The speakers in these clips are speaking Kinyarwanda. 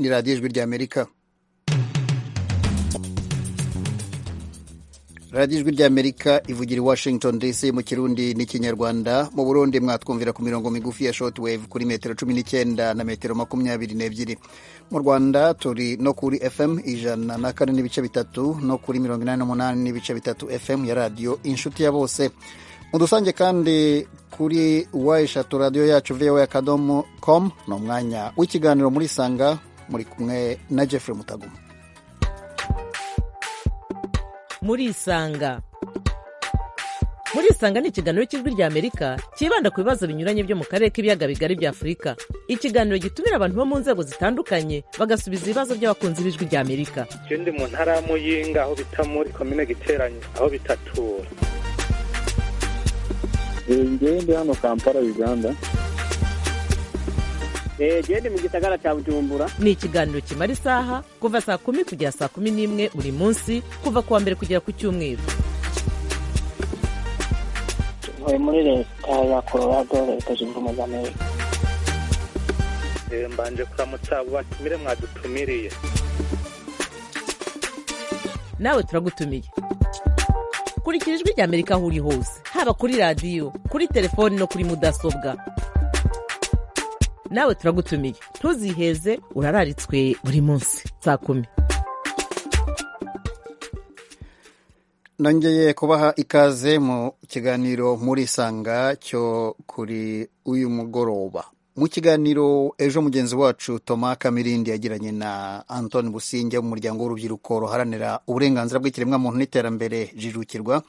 radiyo ijwi ry'amerika radiyo ijwi ry'amerika ivugira i washington dc mu kirundi n'ikinyarwanda mu burundi mwatwumvira ku mirongo migufi ya shortwave kuri metero cumi n'icyenda na metero makumyabiri n'ebyiri mu rwanda turi no kuri fm ijana na kane n'ibice bitatu no kuri mirongo inani n'umunani n'ibice bitatu fm ya radiyo inshuti ya bose mu dusange kandi kuri wa eshatu radiyo yacu voa akadomo com ni umwanya w'ikiganiro muri sanga muri kumwe na jeffrey mutaguma muri isanga muri isanga ni ikiganiro cy'ijwi ry'amerika cyibanda ku bibazo binyuranye byo mu karere k'ibiyaga bigari bya afurika ikiganiro gitumira abantu bo mu nzego zitandukanye bagasubiza ibibazo by'abakunzi b'ijwi ry'amerika icyo ndi mu ntara ya muyinga aho bita muri komine giteranye aho bitatura ngende hano kampala uganda ngende mu gisagara cya bujumbura ni ikiganiro kimara isaha kuva saa kumi kugera saa kumi n'imwe buri munsi kuva ku wa mbere kugera ku cyumweru tuvuye muri leta ya colorado leta zunze ubumwe za amerika mbanje kuramutsa abo batumire mwadutumiriye nawe turagutumiye kurikira ijwi ry'amerika aho uri hose haba kuri radiyo kuri telefoni no kuri mudasobwa nawe turagutumiye ntuziheze urararitswe buri munsi saa kumi nongeye kubaha ikaze mu kiganiro muri sanga cyo kuri uyu mugoroba mu kiganiro ejo mugenzi wacu Thomas kamirindi yagiranye na antoni businge mu muryango w'urubyiruko ruharanira uburenganzira bw'ikiremwamuntu n'iterambere jijukirwa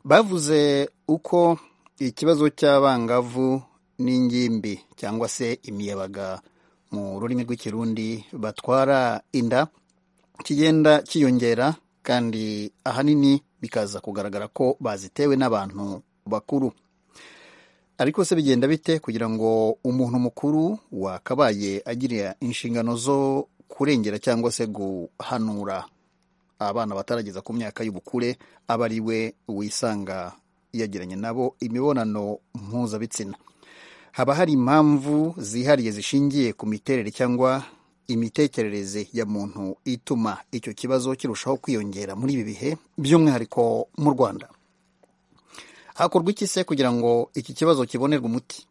bavuze uko ikibazo cy'abangavu n'ingimbi cyangwa se imiyabaga mu rurimi rw'ikirundi batwara inda kigenda cyiyongera kandi ahanini bikaza kugaragara ko bazitewe n'abantu bakuru ariko se bigenda bite kugira ngo umuntu mukuru wakabaye agira inshingano zo kurengera cyangwa se guhanura abana batarageza ku myaka y'ubukure aba ari we wisanga yagiranye nabo imibonano mpuzabitsina haba hari impamvu zihariye zishingiye ku miterere cyangwa imitekerereze ya muntu ituma icyo kibazo kirushaho kwiyongera muri ibi bihe by'umwihariko mu rwanda hakorwa iki se kugira ngo iki kibazo kibonerwe umuti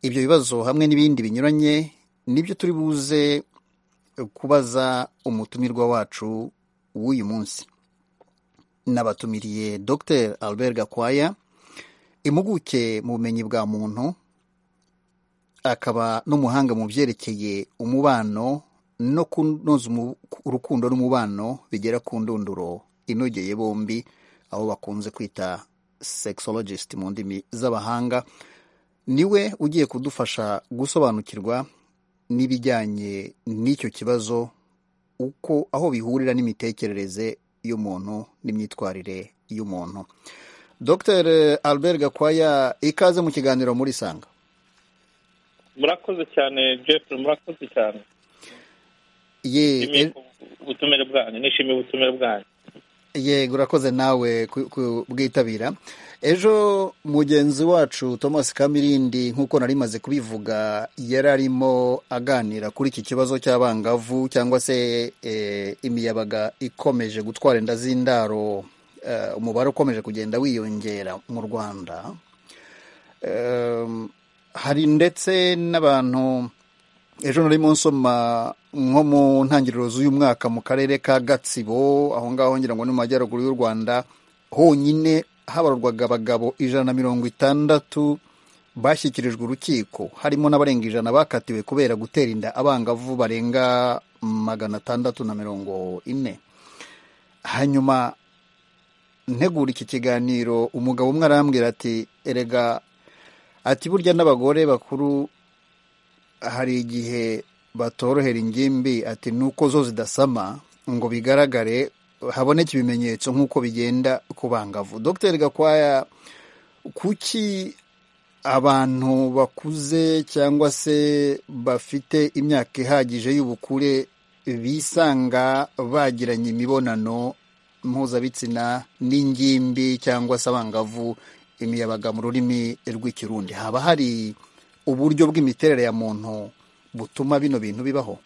ibyo bibazo hamwe n'ibindi binyuranye nibyo turi buze kubaza umutumirwa wacu w'uyu munsi nabatumiriye dr albert gakwaya impuguke mu bumenyi bwa muntu akaba n'umuhanga mu byerekeye umubano no kunoza urukundo n'umubano bigera ku ndunduro inogeye bombi aho bakunze kwita sexologist mu ndimi z'abahanga niwe ugiye kudufasha gusobanukirwa n'ibijyanye n'icyo kibazo uko aho bihurira n'imitekerereze y'umuntu n'imyitwarire y'umuntu dr albert gakwaya ikaze mu kiganiro muri sanga murakoze cyane jeffrey murakoze cyane ye ubutumire bwanyu nishimiye ubutumire bwanyu yego urakoze nawe kubwitabira ejo mugenzi wacu thomas kamirindi nk'uko nari maze kubivuga yari arimo aganira kuri iki kibazo cy'abangavu cyangwa se imiyabaga ikomeje gutwara inda z'indaro umubare ukomeje kugenda wiyongera mu rwanda hari ndetse n'abantu ejo nari mu nsoma nko mu ntangiriro z'uyu mwaka mu karere ka gatsibo aho ngaho ngira ngo ni mu majyaruguru y'u rwanda honyine habarurwaga abagabo ijana na mirongo itandatu bashyikirijwe urukiko harimo n'abarenga ijana bakatiwe kubera gutera inda abangavu barenga magana atandatu na mirongo ine hanyuma ntegura iki kiganiro umugabo umwe arambwira ati erega ati burya n'abagore bakuru hari igihe batorohera ingimbi ati nuko zo zidasama ngo bigaragare haboneke ibimenyetso nk'uko bigenda ku bangavu dr gakwaya kuki abantu bakuze cyangwa se bafite imyaka ihagije y'ubukure bisanga bagiranye imibonano mpuzabitsina n'ingimbi cyangwa se abangavu imiyabaga mu rurimi rw'ikirundi haba hari uburyo bw'imiterere ya muntu butuma bino bintu bibaho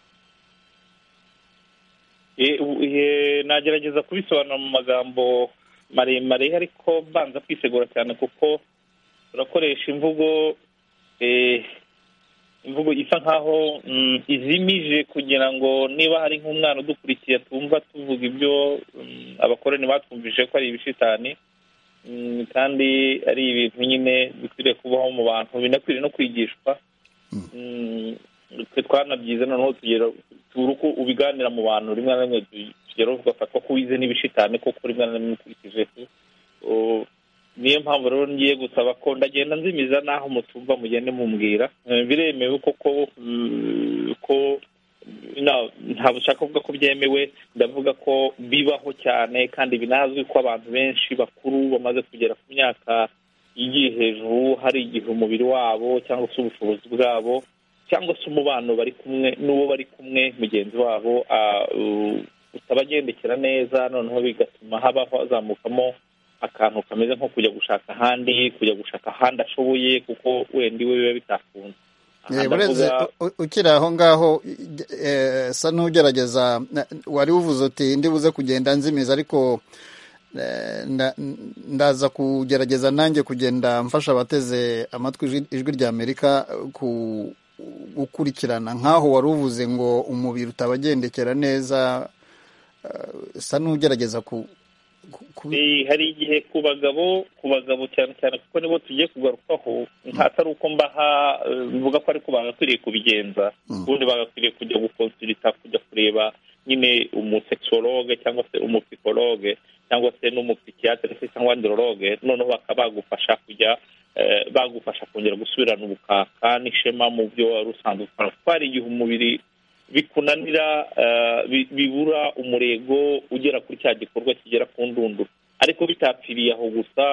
nagerageza kubisobanura mu magambo maremare ariko mbanza kwisegura cyane kuko turakoresha imvugo imvugo isa nkaho izimije kugira ngo niba hari nk'umwana udukurikiye twumva tuvuga ibyo abakoroni batwumvise ko ari ibishitani kandi ari ibintu nyine bikwiriye kubaho mu bantu binakwiriye no kwigishwa twe twanabyize noneho tugera turi uko ubiganira mu bantu rimwe na rimwe tugera tugafatwa ko wize n'ibishitani kuko rimwe na rimwe ukurikije niyo mpamvu rero ngiye gusaba ko ndagenda nzimiza n'aho mutumva mugende mumbwira biremewe koko ko ntabwo ushaka kuvuga ko byemewe ndavuga ko bibaho cyane kandi binazwi ko abantu benshi bakuru bamaze kugera ku myaka igiye hejuru hari igihe umubiri wabo cyangwa se ubushobozi bwabo cyangwa se umubano bari kumwe n'uwo bari kumwe mugenzi wabo utabagendekera neza noneho bigatuma habaho hazamukamo akantu kameze nko kujya gushaka ahandi kujya gushaka ahandi ashoboye kuko wenda iwe biba bitakunze urenze ukiri aho ngaho sa n'ugerageza wari uvuze uti ndi buze kugenda nzimiza ariko ndaza kugerageza nanjye kugenda mfasha abateze amatwi ijwi rya amerika ku gukurikirana nk'aho wari uvuze ngo umubiri utabagendekera neza sa n'ugerageza ku hari igihe ku bagabo ku bagabo cyane cyane kuko nibo tugiye kugarukaho atari uko mbaha mvuga ko ariko bagakwiriye kubigenza ubundi bagakwiriye kujya gukonsulita kujya kureba nyine umusekisologe cyangwa se umupikologe cyangwa se n'umupikiyatire se cyangwa andorologe noneho bakaba bagufasha kujya bagufasha kongera gusubirana ubukaka n'ishema mu byo wari usanzwe ukora kuko hari igihe umubiri bikunanira bibura umurego ugera kuri cya gikorwa kigera ku ndunduro ariko bitapfiriye aho gusa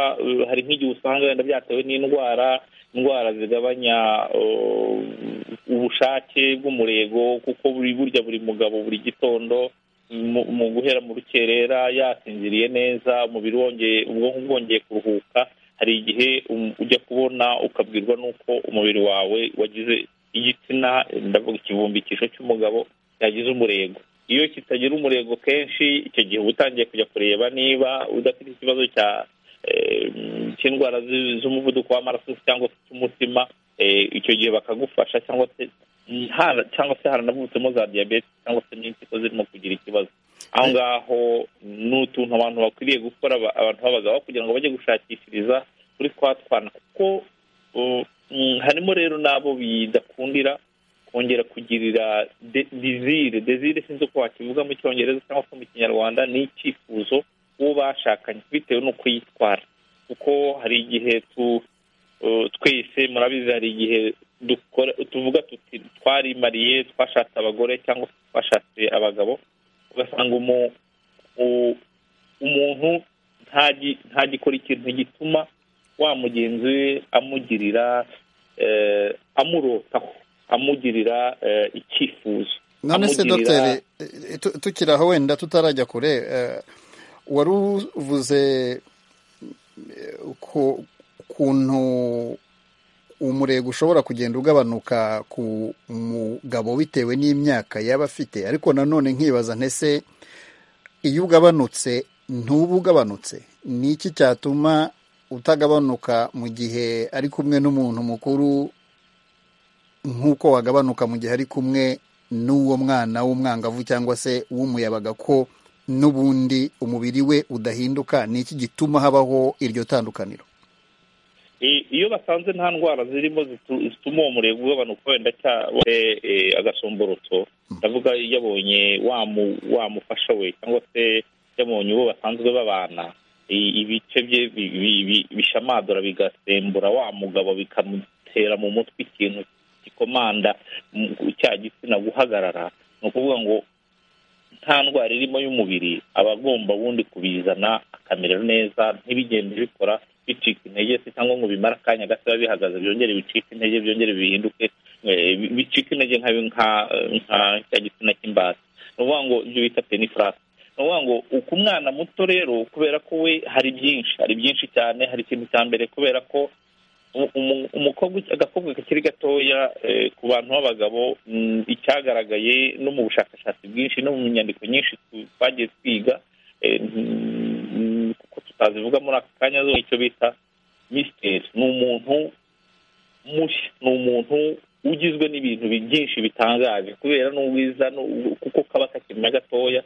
hari nk'igihe usanga wenda byatewe n'indwara indwara zigabanya ubushake bw'umurego kuko buri burya buri mugabo buri gitondo mu guhera mu rukerera yasinziriye neza umubiri wongeye ubwonko bwongeye kuruhuka hari igihe ujya kubona ukabwirwa n'uko umubiri wawe wagize igitsina ndavuga ikivumbikisho cy'umugabo cyagize umurego iyo kitagira umurego kenshi icyo gihe uba utangiye kujya kureba niba udafite ikibazo cya cy'indwara z'umuvuduko w'amaraso cyangwa se cy'umutima icyo gihe bakagufasha cyangwa se cyangwa se haranavutsemo za diyabete cyangwa se n'impyiko zirimo kugira ikibazo aho ngaho ni utuntu abantu bakwiriye gukora abantu b'abagabo kugira ngo bajye gushakishiriza kuri twa twana kuko harimo rero n'abo bidakundira kongera kugirira dezire dezire sinzi uko wakivuga mu cyongereza cyangwa se mu kinyarwanda ni icyifuzo uwo bashakanye bitewe n'uko yitwara kuko hari igihe twese murabizi hari igihe tuvuga tuti twarimariye twashatse abagore cyangwa se twashatse abagabo ugasanga umuntu ntagikora ikintu gituma wa mugenzi we amugirira amurotaho amugirira icyifuzo none se dogiteri tukiri aho wenda tutarajya kure wari uvuze ukuntu umurego ushobora kugenda ugabanuka ku mugabo bitewe n'imyaka yaba afite ariko nanone nkibaza ntese iyo ugabanutse ntuba ugabanutse ni iki cyatuma utagabanuka mu gihe ari kumwe n'umuntu mukuru nk'uko wagabanuka mu gihe ari kumwe n'uwo mwana w'umwangavu cyangwa se w'umuyabaga ko n'ubundi umubiri we udahinduka ni iki gituma habaho iryo tandukaniro iyo basanze nta ndwara zirimo zituma uwo murego ugabanuka wenda agasomborotso ndavuga yabonye wamufasha we cyangwa se yabonye uwo basanzwe babana ibice bye bishamadura bigasembura wa mugabo bikamutera mu mutwe ikintu gikomanda cya gitsina guhagarara ni ukuvuga ngo nta ndwara irimo y'umubiri aba agomba wundi kubizana akamera neza ntibigende bikora bicika intege se cyangwa ngo bimare akanya gato biba bihagaze byongere bicike intege byongere bihinduke bicike intege nka cya gitsina cy'imbata ni ukuvuga ngo ibyo bita penifurasi ni ukuvuga ngo ku mwana muto rero kubera ko we hari byinshi hari byinshi cyane hari ikintu cya mbere kubera ko umu- umu- umukobwa agakobwa kakiri gatoya eh, ku bantu b'abagabo mm, icyagaragaye no mu bushakashatsi bwinshi no mu nyandiko nyinshi tu- twagiye twiga eh, mm, kuko tutazivuga muri aka kanya zo icyo bita misiteri ni umuntu mushya ni umuntu ugizwe n'ibintu bi- byinshi bitangaje kubera n'ubwiza n'u- kuko kaba kakimenya gatoya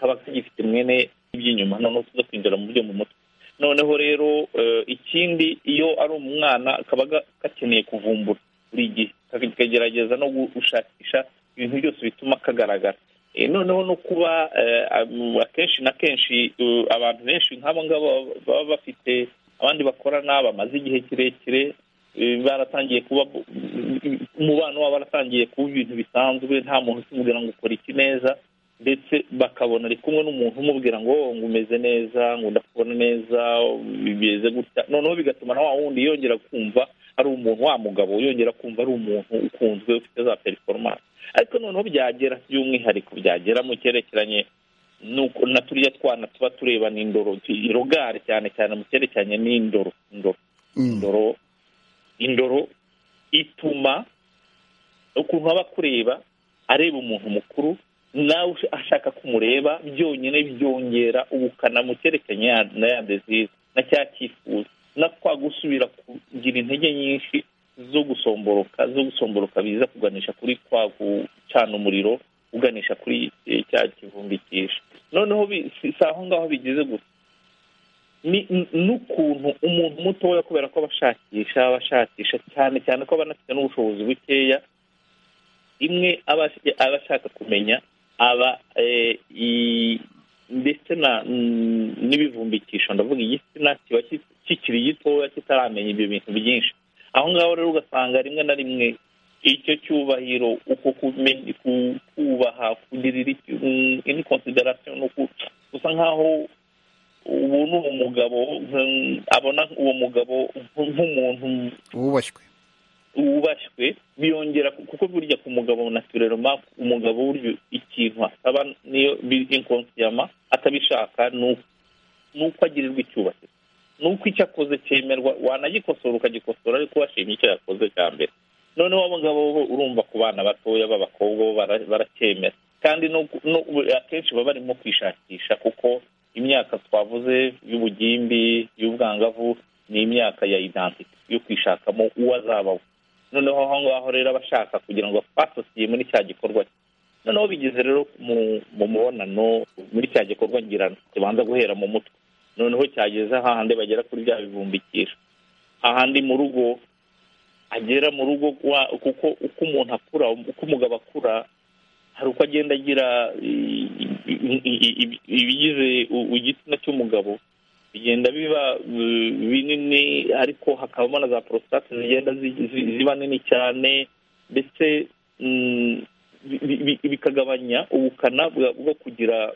kaba kagifite mwene iby'inyuma noneho tuza kwinjira mu byo mu mutwe noneho rero eh, ikindi iyo ari umwana kaba ga- gakeneye kuvumbura buri gihe kagerageza no gushakisha ibintu byose bituma kagaragara Eh, noneho no kuba eh, am- akenshi na kenshi eh, abantu benshi nk'abo ngabo baba bafite abandi bakorana bamaze igihe kirekire eh, baratangiye kuba umubano wabo waratangiye kuba ibintu bisanzwe nta muntu ukimubwira ngo ukora iki neza ndetse bakabona ari kumwe n'umuntu umubwira ngo "Oh, ngo umeze neza ngo ndakubona neza bimeze gutya noneho bigatuma na wa wundi yongera kumva ari umuntu wa mugabo yongera kumva ari umuntu ukunzwe ufite za performance ariko noneho byagera by'umwihariko byagera mu cyerekeranye nuko na turiya twana tuba tureba n'indoro irogare cyane cyane mu cyerekeranye n'indoro indoro Mm. indoro indoro ituma ukuntu aba akureba areba umuntu mukuru nawe ush- ashaka kumureba byonyine byongera ubukana mu cyerekeranye ya- na ya dezizi na cya cyifuzo na kwa gusubira kugira intege nyinshi zo gusomboroka zo gusomboroka biza kuganisha kuri kwa gucana umuriro uganisha kuri eh, cya kivumbikisha noneho bi- si si aho ngaho bigeze gusa ni n- n'ukuntu umuntu mutoya kubera ko abashakisha abashakisha cyane cyane ko aba anafite n'ubushobozi bukeya imwe aba aba ashaka kumenya aba eh, i- ndetse na mm, n'ibivumbikisho ndavuga igitsina kiba ki- kikiri gitoya kitaramenya ibyo bintu byinshi aho ngaho rero ugasanga rimwe na rimwe icyo cyubahiro uko kumenya ku- kubaha kugirira ini konsiderasiyo ni uku gusa nk'aho ubu ni umugabo mm, abona uwo mugabo nk- nk'umuntu wubashywe wubashywe biyongera kuko burya ku mugabo naturelema umugabo burya ikintu asaba niyo inkonsiyama atabishaka ni uko- ni uko agirirwa icyubahiro ni uko icyo akoze cyemerwa wanagikosora ukagikosora ariko washimye icyo yakoze cya mbere noneho abo ngabo bo urumva ku bana batoya b'abakobwa bo bara- baracyemera kandi no ku- no- akenshi baba barimo kwishakisha kuko imyaka twavuze y'ubugimbi y'ubwangavu ni imyaka ya identity yo kwishakamo uwo azaba we noneho aho ngaho rero aba ashaka kugira ngo asosiye muri cya gikorwa cye noneho bigeze rero mu mu mubonano muri cya gikorwa ngirana kibanza guhera mu mutwe noneho cyageze ahandi bagera kuri bya bibumbikisha ahandi mu rugo agera mu rugo wa- kuko uko umuntu akura uko umugabo akura hari uko agenda agira i- i- i- i- ibigize u- igitsina cy'umugabo bigenda biba uh, binini ariko hakabamo na za porositate zigenda zi- zi- ziba nini cyane ndetse mm, bi- bi- bi- bikagabanya ubukana bwa- bwo kugira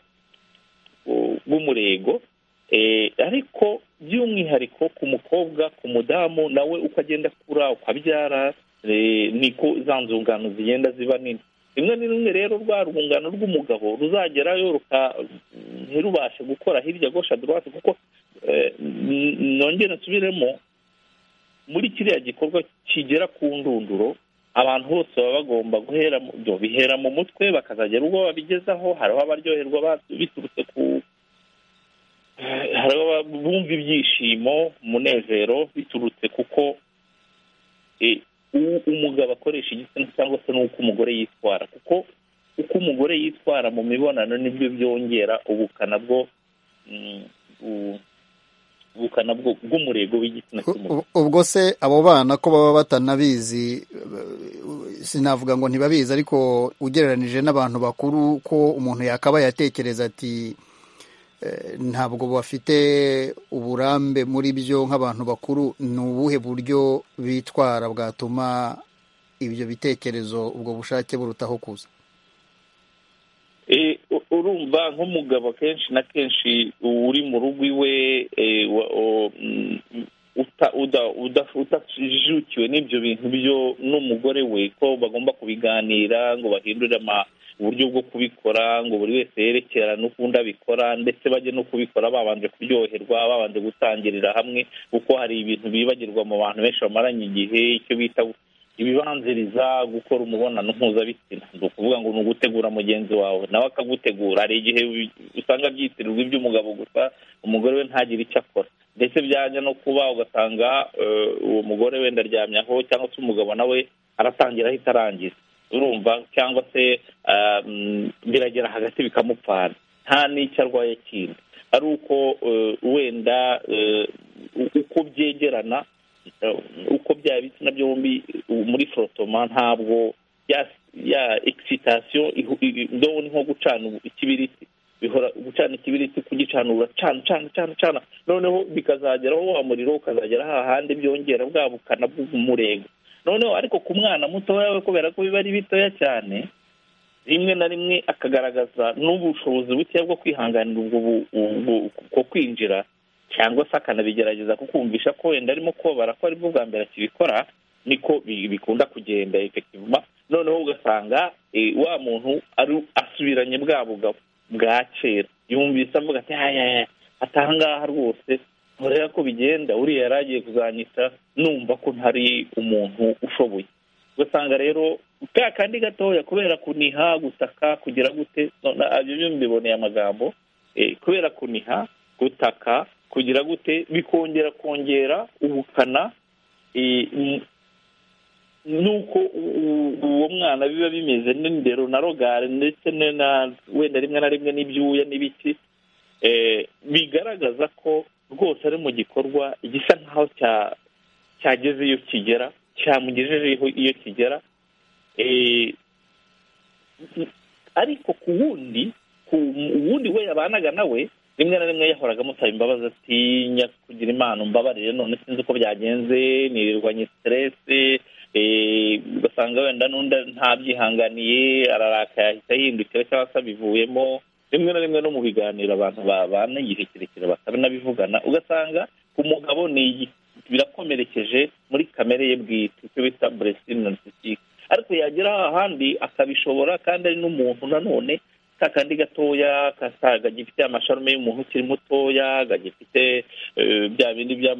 uh, bw'umurego Eh, ariko by'umwihariko ku mukobwa ku mudamu nawe uko agenda akura uko abyara eh, niko za nzungano zigenda ziba nini rimwe na rimwe rero rwa rwungano rw'umugabo ruzagerayo ruka ntirubashe gukora hirya gosha dorowati kuko eh, n- nongere nsubiremo muri kiriya gikorwa kigera ku ndunduro abantu bose baba bagomba guhera mu- byo bihera mu mutwe bakazagera ubwo babigezaho hariho abaryoherwa ba- biturutse ku hari abumva ibyishimo umunezero biturutse kuko eh, u- umugabo akoresha igitsina cyangwa se n'uko umugore yitwara kuko uko umugore yitwara mu mibonano nibyo byongera ubukana bwo mm, bu- ubukana bwo- bw'umurego w'igitsina U- cy'umugore u- ubwo se abo bana ko baba batanabizi eh, sinavuga ngo ntibabizi ariko ugereranije n'abantu bakuru ko umuntu yakaba yatekereza ati eh, ntabwo bafite uburambe muri byo nk'abantu bakuru ni ubuhe buryo bitwara bwatuma ibyo bitekerezo ubwo bushake burutaho kuza Eh, u- urumva nk'umugabo kenshi na kenshi uri mu rugo iwe eh, wa- o- mm, uta- uda- uda- utajijukiwe n'ibyo bintu byo n'umugore we ko bagomba kubiganira ngo bahindure ama- uburyo bwo kubikora ngo buri wese yerekerane ukundi abikora ndetse bajye no kubikora babanje kuryoherwa babanje gutangirira hamwe kuko hari ibintu bibagirwa mu bantu benshi bamaranye igihe icyo bita ibibanziriza gukora umubonano mpuzabitsina ni ukuvuga ngo ni ugutegura mugenzi wawe nawe akagutegura hari igihe usanga byitirirwa iby'umugabo gusa umugore we ntagire icyo akora ndetse byajya no kuba ugasanga uwo mugore wenda aryamyaho cyangwa se umugabo nawe aratangira ahita arangiza urumva cyangwa se biragera hagati bikamupfana nta n'icyo arwaye kindi ari uko wenda uko byegerana uko byaba ibitsina byombi muri forotoma ntabwo ya egisitasiyo ndobo ni nko gucana ikibiriti bihora gucana ikibiriti kugicanura cana cana cana cana noneho bikazageraho wa muriro ukazagera hahandi byongera bwa bukana bw'umurego noneho ariko ku mwana mutoya we kubera ko biba ari bitoya cyane rimwe na rimwe akagaragaza n'ubushobozi bukeya bwo kwihanganira ubwo kwinjira cyangwa se akanabigerageza kukumvisha ko wenda arimo kobara ko aribwo bwa mbere akibikora niko bikunda kugenda efektivuma noneho ugasanga wa muntu asubiranye bwa bugabo bwa kera yumvise avuga ati atangaha rwose ntureba ko bigenda uriya yari agiye kuzanyita numva ko ntari umuntu ushoboye ugasanga rero ka kandi gatoya kubera kuniha gutaka kugira gute ibyo mbiboneye amagambo kubera kuniha gutaka kugira gute bikongera kongera ubukana nuko uwo mwana biba bimeze n'indero na rogare ndetse wenda rimwe na rimwe n'ibyuya n'ibiki bigaragaza ko rwose ari mu gikorwa gisa nk'aho cyageze iyo kigera cyamugejejeho iyo kigera ariko ku wundi ku wundi we yabanaga nawe rimwe na rimwe yahoraga amusaba imbabazi atinya kugira imana umbabarire none sinzi uko byagenze nirirwanye siteresi ugasanga wenda n'undi ntabyihanganiye ararakaye ahita ahindukira cyangwa se abivuyemo rimwe na rimwe no mu biganiro abantu babana igihe kirekire bakanabivugana ugasanga umugabo ni birakomerekeje muri kamere ye bwite icyo bita buresitini narisitike ariko yagera ahandi akabishobora kandi ari n'umuntu nanone ka kandi gatoya gagifite amasharume y'umuntu ukiri mutoya gagifite bya bindi bya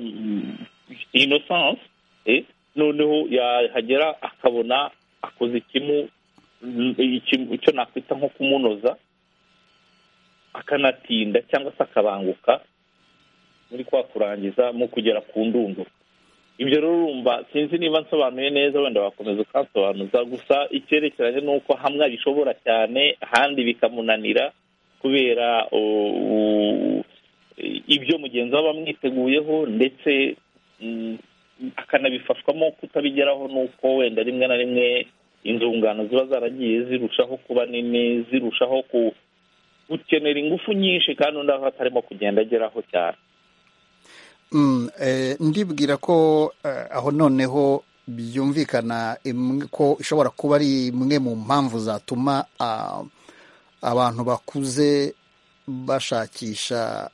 inosanse noneho yahagera akabona akoze ikimu icyo nakwita nko kumunoza akanatinda cyangwa se akabanguka muri kwa kurangiza mu kugera ku ndunduro ibyo rero urumva sinzi niba nsobanuye neza wenda wakomeza ukansobanuza gusa icyerekeranye n'uko hamwe abishobora cyane ahandi bikamunanira kubera ibyo mugenzi we aba amwiteguyeho ndetse akanabifashwamo kutabigeraho nuko wenda rimwe na rimwe inzungano ziba zaragiye zirushaho kuba nini zirushaho gukenera ingufu nyinshi kandi undi aho atarimo kugenda ageraho cyane ndibwira ko aho noneho byumvikana ko ishobora kuba ari imwe mu mpamvu zatuma abantu bakuze bashakisha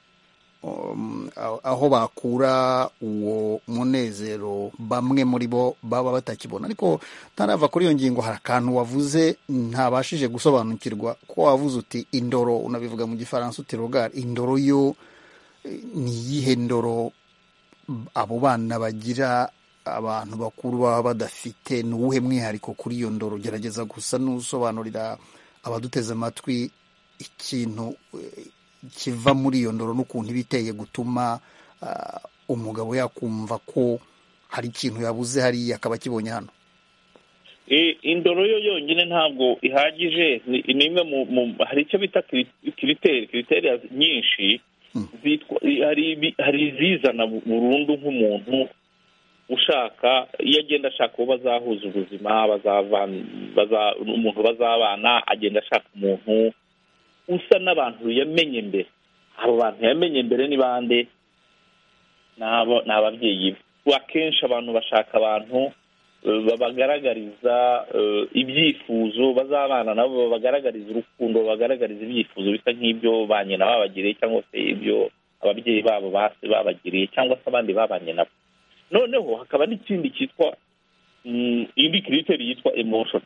aho bakura uwo munezero bamwe muri bo baba batakibona ariko ntarava kuri iyo ngingo hari akantu wavuze ntabashije gusobanukirwa ko wavuze uti indoro unabivuga mu gifaransa uti rogari indoro yo ni iyihe ndoro abo bana bagira abantu bakuru baba badafite ni uwuhe mwihariko kuri iyo ndoro gerageza gusa n'usobanurira abaduteze amatwi ikintu kiva muri iyo ndoro n'ukuntu iba iteye gutuma umugabo yakumva ko hari ikintu yabuze hariya akaba akibonye hano indoro yo yonyine ntabwo ihagije ni imwe mu hari icyo bita kiriteri kiriteri nyinshi hari izizana burundu nk'umuntu ushaka iyo agenda ashaka uwo bazahuza ubuzima umuntu bazabana agenda ashaka umuntu usa n'abantu yamenye mbere abo bantu yamenye mbere ni bande ni ababyeyi be akenshi abantu bashaka abantu babagaragariza ibyifuzo bazabana nabo babagaragariza urukundo babagaragariza ibyifuzo bisa nk'ibyo ba nyina babagiriye cyangwa se ibyo ababyeyi babo basi babagiriye cyangwa se abandi babanye nabo noneho hakaba n'ikindi cyitwa indi kiriteri yitwa emoshoni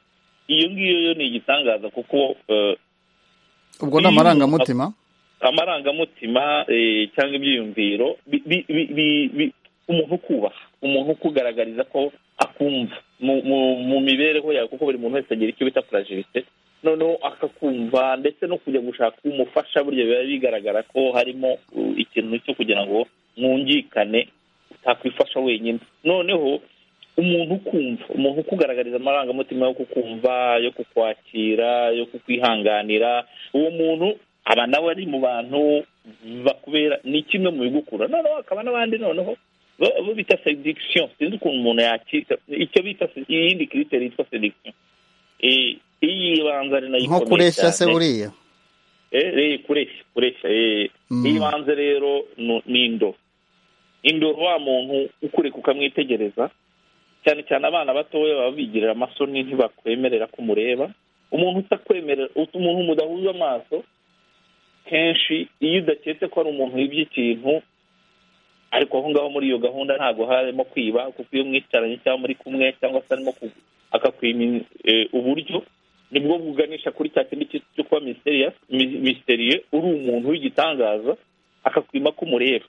iyo ngiyo yo ni igitangaza kuko eh, ubwo ni amarangamutima amarangamutima eh, cyangwa ibyiyumviro bi- bi- bi- bi- bi- umuntu ukubaha umuntu ukugaragariza ko akumva mu mu- mu mibereho yawe kuko buri muntu wese agira icyo bita purajirite noneho akakumva ndetse no kujya gushaka umufasha burya biba bigaragara ko harimo uh, ikintu cyo kugira ngo mwungikane utakwifasha wenyine noneho umuntu ukumva umuntu ukugaragariza amarangamutima yo kukumva yo kukwakira yo kukwihanganira uwo muntu aba nawe ari mu bantu bakubera ni kimwe mu bigukura noneho hakaba n'abandi noneho bo- bo bita sedikisiyo sinzi ukuntu umuntu yakita icyo bita se- iyindi kiriteri yitwa sedikisiyo iyi banza ari nayo nko ikomeye kureshya se cyane. buriya Eh, eh, kureshya kureshya eh. Mm. ibanze rero nu- ni indoro indoro wa muntu ukureka ukamwitegereza cyane cyane abana batoya baba bigirira amasoni ntibakwemerera ko umureba umuntu utakwemerera ut- umuntu mudahuza amaso kenshi iyo udaketse ko ari umuntu wibye ikintu ariko aho ngaho muri iyo gahunda ntabwo harimo kwiba kuko iyo mwicaranye cyangwa muri kumwe cyangwa se arimo ku- akakwima eh, uburyo nibwo buganisha kuri cya kindi cyo- cyo kuba misteriyasi mi- misteriye uri umuntu w'igitangaza akakwima ko umureba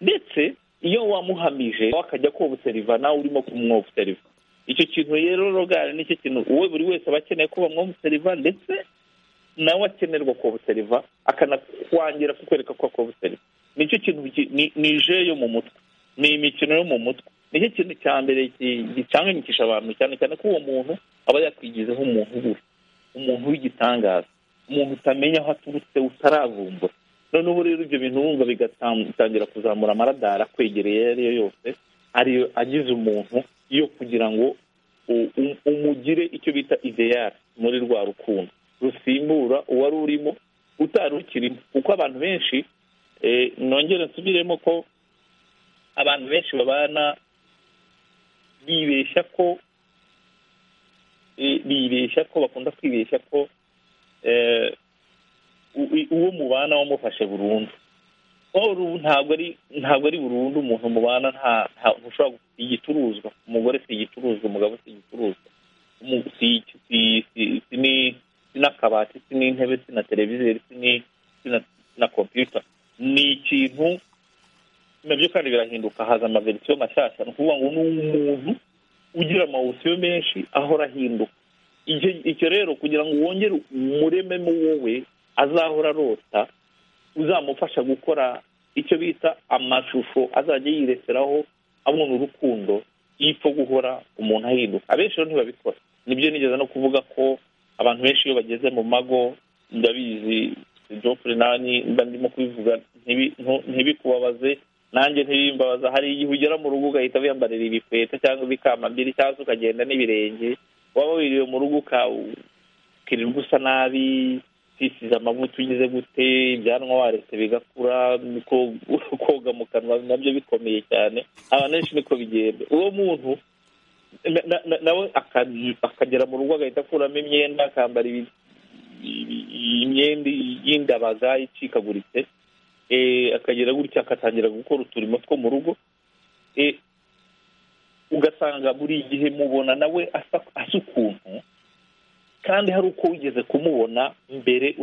ndetse iyo wamuhamije nawe akajya kobuseriva nawe urimo kumwobuseriva icyo kintu rero rogari nicyo kintu we buri wese aba akeneye ko bamwobuseriva ndetse nawe akenerwa kobuseriva akanakwangira kukwereka ko akobuseriva nicyo kintu gi- ni- ni je yo mu mutwe ni imikino yo mu mutwe nicyo kintu cya mbere gi- gicanganyikisha abantu cyane cyane ko uwo muntu aba yakwigizeho umuntu ubuze umuntu w'igitangaza umuntu utamenya aho aturutse utaravumbura noneho rero ibyo bintu wumva bigatangira kuzamura amaradara akwegereye ayo ari yo yose ariyo agize umuntu yo kugira ngo u- u- umugire icyo bita ideyari muri rwa rukundo rusimbura uwari urimo utari ukirimo kuko abantu benshi eh, nongere nsubiremo ko abantu benshi babana bibeshya ko eh, bibeshya ko bakunda kwibeshya ko eh, u- i- uwo mubana wamufashe burundu Or ubu ntabwo ari ntabwo ari burundu umuntu mubana nta nta- ntushobora gu- si igicuruzwa umugore si igicuruzwa umugabo si igicuruzwa umu- si si- si- si ni- si n'akabati si n'intebe si na televiziyo si ni- si na- si na kompiyuta ni ikintu nabyo kandi birahinduka haza amaverisiyo mashyashya ni ukuvuga ngo ni umuntu ugira amawusiyo menshi ahora ahinduka Icyo- icyo rero kugira ngo wongere umurememo wowe azahora arota uzamufasha gukora icyo bita amashusho azajya yireseraho abona urukundo y'ipfa guhora umuntu ahinduka abenshi rero ntibabikora nibyo nigeze no kuvuga ko abantu benshi iyo bageze mu mago ndabizi jopure nanjye mba ndimo kubivuga ntibi- ntu- ntibikubabaze nanjye ntibimbabaza hari igihe ugera mu rugo ugahita wiyambarira ibikweta cyangwa ibikamambiri cyangwa se ukagenda n'ibirenge waba wiriwe mu rugo uka- ukirirwa usa nabi wisize amavuta ugize gute ibyanwa waretse bigakura ko- koga mu kanwa nabyo bikomeye cyane abantu benshi niko bigenda uwo muntu na- na- na- nawe aka- akagera mu rugo agahita akuramo imyenda akambara ibi- ibi- imyenda y'indabaga icikaguritse eh, akagera gutya agatangira gukora uturimo two mu rugo Eh, ugasanga buri gihe mubona nawe asa asa ukuntu kandi hari uko wigeze kumubona mbere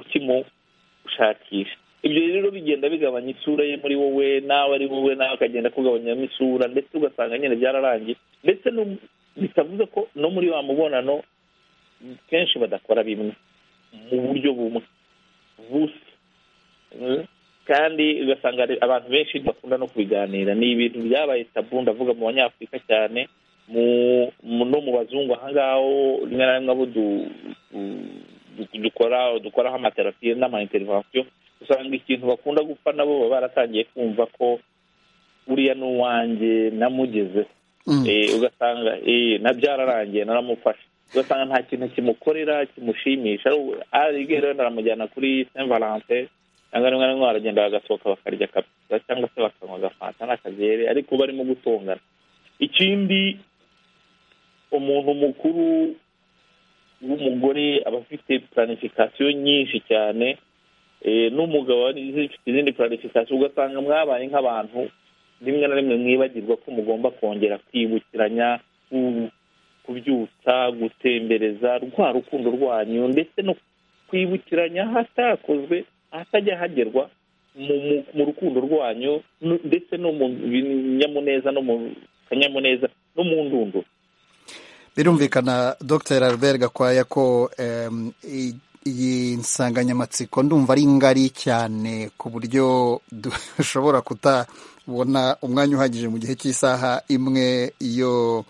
ukimushakisha ibyo rero bigenda bigabanya isura ye muri wowe nawe ari wowe nawe akagenda akugabanyamo isura ndetse ugasanga nyine byararangiye ndetse no- bitavuze ko no muri wa mubonano kenshi badakora bimwe mu buryo bumwe busa Mm. kandi ugasanga ari- abantu benshi bakunda no kubiganira ni ibintu byabaye tabu ndavuga mu banyafurika cyane mu- mu- no mu bazungu ahangaho rimwe na rimwe abo du- du- du- dukora dukoraho amaterapi n'ama intervention usanga ikintu bakunda gupfa nabo baba baratangiye kumva ko uriya ni uwanjye namugezeho Mm. Eh, ugasanga eh, na byararangiye naramufashe ugasanga nta kintu kimukorera kimushimisha aribwe rero naramujyana kuri saint valentin cyangwa rimwe na rimwe baragenda bagasohoka bakarya kapita cyangwa se bakanywa agafanta n'akagere ariko barimo gutongana ikindi umuntu mukuru w'umugore aba afite planifikasiyo nyinshi cyane eh, n'umugabo aba afite izindi planifikasiyo ugasanga mwabaye nk'abantu rimwe na rimwe mwibagirwa ko mugomba kongera kwibukiranya ku- ku- kubyutsa gutembereza rwa rukundo rwanyu ndetse no kwibukiranya ahatakozwe ahatajya hagerwa mu mu- mu rukundo rwanyu nu- ndetse no mu binyamuneza no mu kanyamuneza no mu ndunduro birumvikana dr albert gakwaya ko em, i- iyi nsanganyamatsiko ndumva ari ngari cyane ku buryo dushobora kutabona umwanya uhagije mu gihe cy'isaha imwe yo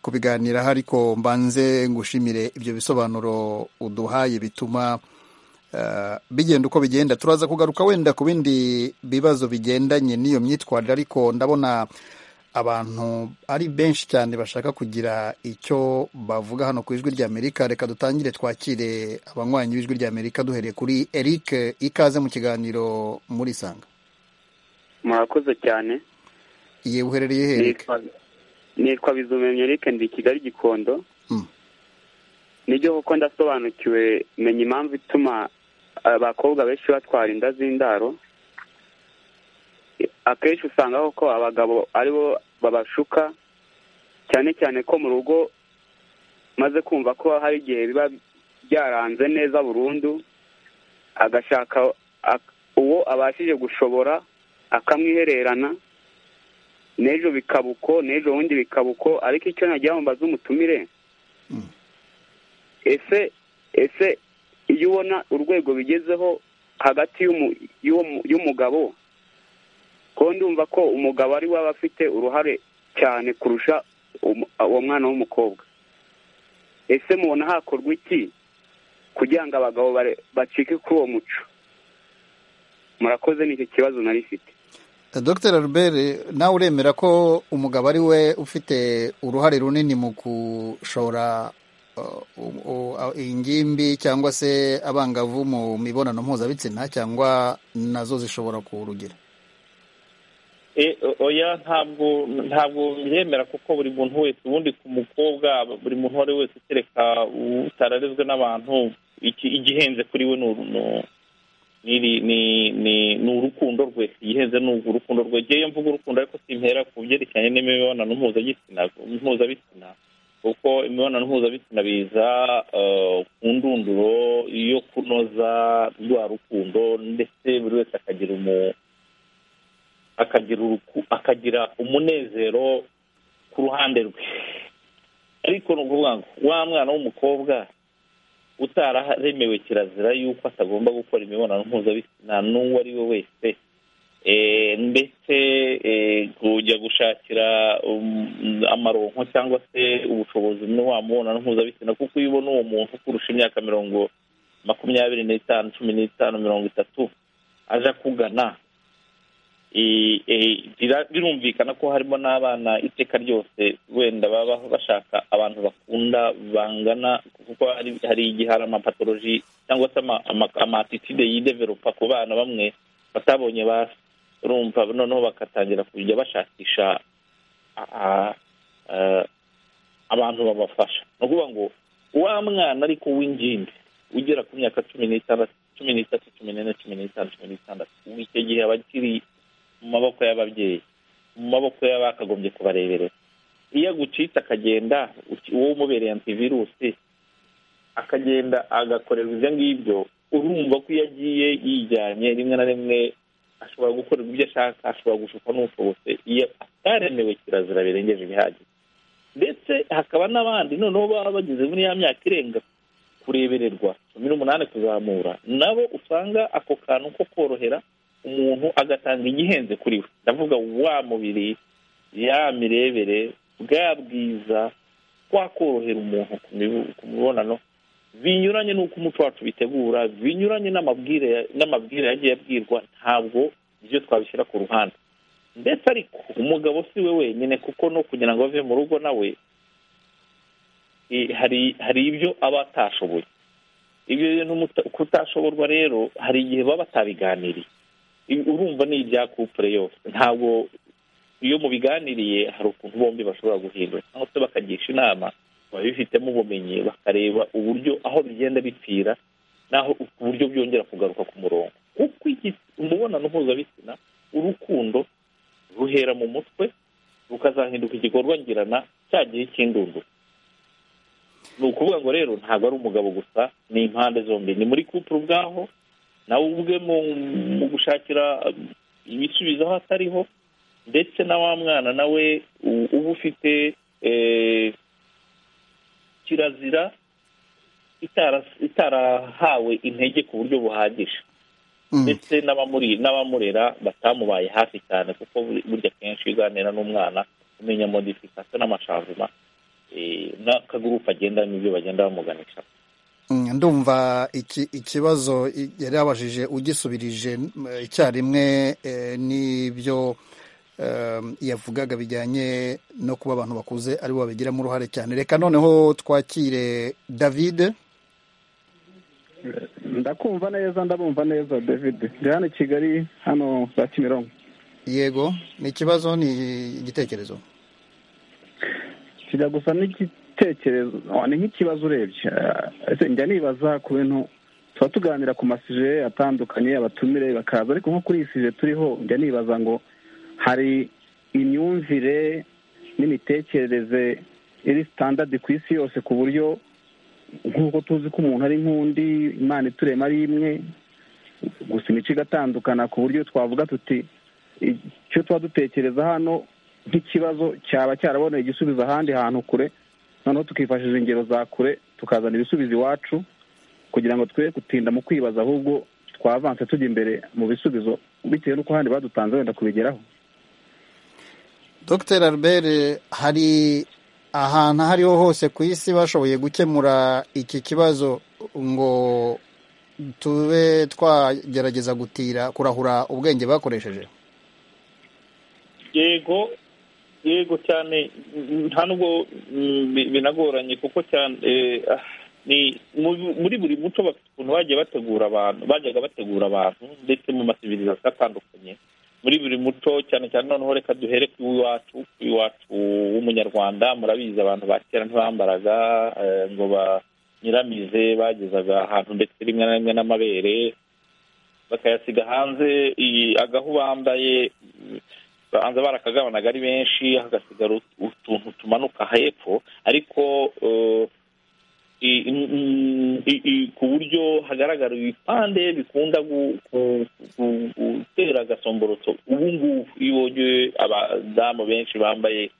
kubiganiraho ariko mbanze ngushimire ibyo bisobanuro uduhaye bituma eh, bigenda uko bigenda turaza kugaruka wenda ku bindi bibazo bigendanye n'iyo myitwarire ariko ndabona abantu ari benshi cyane bashaka kugira icyo bavuga hano ku ijwi ry'amerika reka dutangire twakire abanywanyi b'ijwi ry'amerika duhereye kuri eric ikaze mu kiganiro muri isanga murakoze cyane yewe uherereye he eric nitwa nitwa bizumemye Eric ndi i kigali gikondo Mm. nibyo kuko ndasobanukiwe menya impamvu ituma abakobwa benshi batwara inda z'indaro akenshi usanga koko abagabo aribo babashuka cyane cyane ko mu rugo maze kumva ko hari igihe biba byaranze neza burundu agashaka ak- uwo abashije gushobora akamwihererana n'ejo bikaba uko n'ejo bundi bikaba uko ariko icyo nagira ngo mbaze umutumire Mm. ese ese iyo ubona urwego bigezeho hagati y'umu- y'uwo- y'umugabo ko ndumva ko umugabo ari we aba afite uruhare cyane kurusha umu- uwo mwana w'umukobwa ese mubona hakorwa iki kugira ngo abagabo bare- bacike kuri uwo muco murakoze nicyo kibazo nari mfite dr albert nawe uremera ko umugabo ari we ufite uruhare runini mu gushora uh, u- u- uh, ingimbi cyangwa se abangavu mu mibonano mpuzabitsina cyangwa nazo zishobora kuwurugira E, o- oya ntabwo ntabwo byemera kuko buri muntu wese ubundi ku mukobwa buri muntu uwo ari we wese kereka utararezwe n'abantu iki- igihenze kuri we ni uru- ni- ni- ni- ni- ni urukundo rwe igihenze ni urukundo rwe ngewe mvuga urukundo ariko simpera ku byerekeranye n'imibonano mpuzabitsina mpuzabitsina kuko imibonano mpuzabitsina biza eh, ku ndunduro yo kunoza rwa rukundo ndetse buri wese akagira umu akagira uruku akagira umunezero ku ruhande rwe ariko ni ukuvuga ngo wa mwana w'umukobwa utararemewe kirazira yuko atagomba gukora imibonano mpuzabitsina n'uwo ari we wese Eh, ndetse eh, kujya gushakira um, amaronko cyangwa se ubushobozi muri wa mubonano mpuzabitsina kuko iyo ubona uwo muntu ukurusha imyaka mirongo makumyabiri n'itanu cumi n'itanu mirongo itatu aje akugana Eh, eh, bira- birumvikana ko harimo n'abana iteka ryose wenda baba bashaka abantu bakunda bangana kuko hari hari igihe hari amapatoloji cyangwa se ama- ama- amatitide yideveropa ku bana bamwe batabonye ba urumva noneho bagatangira kujya bashakisha a- a- eh, abantu babafasha ni ukuvuga ngo wa mwana ariko w'ingimbi ugera ku myaka cumi n'itandatu cumi n'itatu cumi n'ine cumi n'itanu cumi n'itandatu ubu icyo gihe aba akiri mu maboko y'ababyeyi mu maboko y'abakagombye kubareberera iyo agucitse akagenda uki- uwo umubereye antivirusi akagenda agakorerwa ibyo ngibyo urumva ko iyo agiye yijyanye rimwe na rimwe ashobora gukorerwa ibyo ashaka ashobora gushukwa n'ushobotse iyo ataremewe kirazira birengeje ibihagije ndetse hakaba n'abandi noneho baba bageze muri ya myaka irenga kurebererwa cumi n'umunani kuzamura nabo usanga ako kantu ko korohera umuntu agatanga igihenze kuri we ndavuga wa mubiri ya mirebere bwa bwiza kwakorohera umuntu ku mibu- ku mibonano binyuranye n'uko umuco wacu bitegura binyuranye n'amabwire n'amabwire yagiye abwirwa ntabwo ibyo twabishyira ku ruhande ndetse ariko umugabo si we wenyine kuko no kugira ngo ave mu rugo nawe eh, hari hari ibyo aba atashoboye ibyo bintu muta- kutashoborwa rero hari igihe baba batabiganiriye I- urumva ni ibya kupure yose ntabwo iyo mubiganiriye hari ukuntu bombi bashobora guhindura cyangwa se bakagisha inama babifitemo ubumenyi bakareba uburyo aho bigenda bipfira n'aho ku buryo byongera kugaruka ku murongo kuko iki umubonano mpuzabitsina urukundo ruhera mu mutwe rukazahinduka igikorwa ngirana cya gihe cy'indunduro ni ukuvuga ngo rero ntabwo ari umugabo gusa ni impande zombi ni muri kupuru ubwaho nawe ubwe mu mu gushakira ibisubizo aho atariho ndetse na wa mwana nawe u- uba ufite eh, kirazira itara- itarahawe intege ku buryo buhagije Mm. ndetse n'abamuri n'abamurera batamubaye hafi cyane kuko buri- burya kenshi iyo uganira n'umwana umenya modifikasiyo n'amashavuma eh, n'akagurupe agendamo ibyo bagenda bamuganisha Mm, ndumva iki- ikibazo i- yari yabajije ugisubirije m, icyarimwe eh, n'ibyo em, yavugaga bijyanye no kuba abantu bakuze ari bo babigiramo uruhare cyane reka noneho twakire david ndakumva neza ndabumva neza david ndi hano i kigali hano za kimironko yego ni ikibazo ni igitekerezo kijya gusa n'igitekerezo oh, ni nk'ikibazo urebye Eh, ese njya nibaza ku bintu tuba tuganira ku masije atandukanye abatumire bakaza ariko nko kuri iyi sije turiho njya nibaza ngo hari imyumvire n'imitekerereze iri sitandadi ku isi yose ku buryo nk'uko tuzi ko umuntu ari nk'undi imana iturema ari imwe gusa imico igatandukana ku buryo twavuga tuti icyo tuba dutekereza hano nk'ikibazo cyaba cyaraboneye igisubizo ahandi hantu kure noneho tukifashisha ingero za kure tukazana ibisubizo iwacu kugira ngo twe gutinda mu kwibaza ahubwo twavanse tujya imbere mu bisubizo bitewe n'uko ahandi badutanze wenda kubigeraho dr albert hari ahantu aho ariho hose ku isi bashoboye gukemura iki kibazo ngo tube twagerageza gutira kurahura ubwenge bakoresheje yego yego cyane mm, nta nubwo mm, bi- binagoranye kuko cyane eh, ah, ni mu- muri buri muco bafite ukuntu bagiye bategura abantu bajyaga bategura abantu ndetse mu masivirizasiyo atandukanye muri buri muco cyane cyane noneho reka duhere ku iwacu ku iwacu w'umunyarwanda murabizi abantu ba kera ntibambaraga eh, ngo banyiramize bagezaga ahantu ndetse rimwe na rimwe n'amabere bakayasiga hanze iyi- agahu bambaye banza barakagabanaga ari benshi hagasigara ut- utuntu tumanuka hepfo ariko eh, i- i- i- i- i- ku buryo hagaragara ibipande bikunda gu- gu- gu- gutera agasomborotso ubu ngubu iyo wongeye abadamu benshi bambaye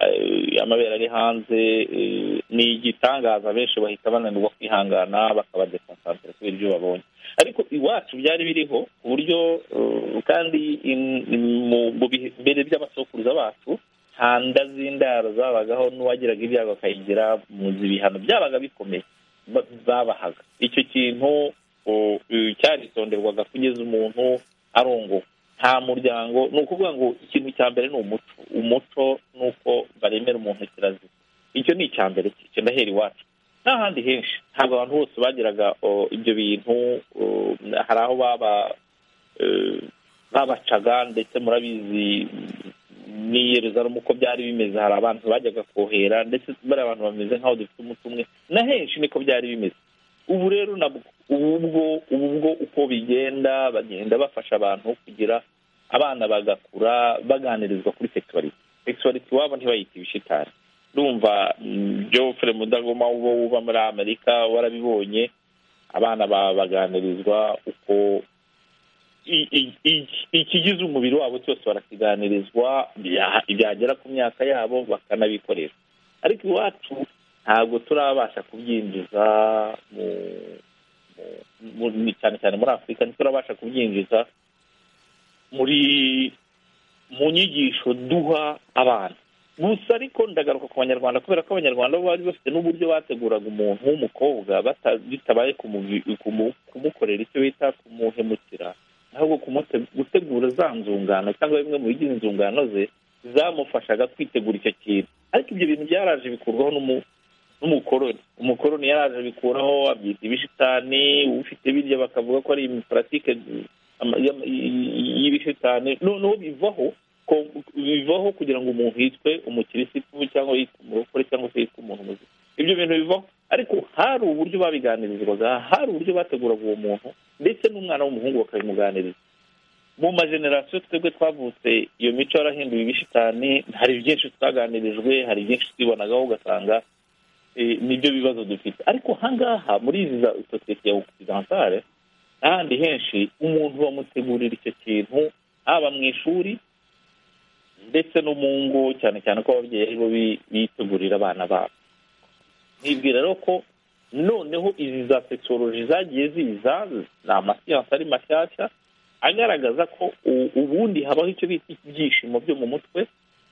eh, amabere ari hanze eh, ni igitangaza benshi bahita bananirwa kwihangana bakaba dekonsantere kubera ibyo babonye ariko iwacu byari biriho ku buryo eh, kandi in- in- mu- mu bihe mbere by'abasokuruza bacu nta nda z'indaro zabagaho n'uwagiraga ibyago akayigira muzi ibihano byabaga bikomeye ba- babahaga icyo kintu o, eh, cyaritonderwaga kugeza umuntu arongowe nta muryango ni ukuvuga ngo ikintu cya mbere ni umuco umuco ni uko baremera umuntu kirazira icyo ni icya mbere cyo ndahera iwacu n'ahandi henshi ntabwo abantu bose bagiraga o, ibyo bintu o, hari aho baba eh, babacaga ndetse murabizi n'i Yerusalemu uko byari bimeze hari abantu bajyaga kohera ndetse bariya abantu bameze nk'aho dufite umuti umwe na henshi niko byari bimeze ubu rero nabwo ubu ubwo ubu ubwo uko bigenda bagenda bafasha abantu kugira abana bagakura baganirizwa kuri sexuality sexuality iwabo ntibayite ibishitani ndumva mm, Geoffrey Mudagoma uba uba muri Amerika warabibonye abana ba- baganirizwa uko i- i- i- ikigize umubiri wabo cyose barakiganirizwa bya- byagera ku myaka yabo bakanabikoresha ariko iwacu ntabwo turabasha kubyinjiza mu mu- mu- cyane cyane muri afurika ntiturabasha kubyinjiza muri mu nyigisho duha abana gusa ariko ndagaruka ku banyarwanda kubera ko abanyarwanda bo bari bafite n'uburyo bateguraga umuntu w'umukobwa bata- bitabaye kumuvi- kumu- kumukorera icyo bita kumuhemukira ahubwo kumute- gutegura za nzungano cyangwa bimwe mu bigize inzungano ze zamufashaga kwitegura icyo kintu ariko ibyo bintu byaraje bikurwaho n'umu- n'umukoroni umukoroni yaraje abikuraho abyita ibishitani ufite birya bakavuga ko ari imiparatike ama- y'ama- y- y'ibishitani noneho bivaho ko- bivaho kugira ngo umuntu yitwe umukirisitu cyangwa yitwe umurokore cyangwa se yitwe umuntu muzima ibyo bintu bivaho ariko hari uburyo babiganirizwaga hari uburyo bateguraga uwo muntu ndetse n'umwana w'umuhungu bakabimuganiriza mu majenerasiyo twebwe twavutse iyo mico yarahinduye ibishitani hari byinshi twaganirijwe hari byinshi twibonagaho ugasanga eh, nibyo bibazo dufite ariko hangaha muri izi za sosiyete ya ogisantare n'ahandi henshi umuntu bamutegurira icyo kintu haba mu ishuri ndetse no mu ngo cyane cyane ko ababyeyi ari bo bi- bitegurira abana babo nibwira rero ko noneho izi za tekinoloji zagiye ziza ni amasiyansi ari mashyashya agaragaza ko u- ubundi habaho icyo bita ibyishimo byo mu mutwe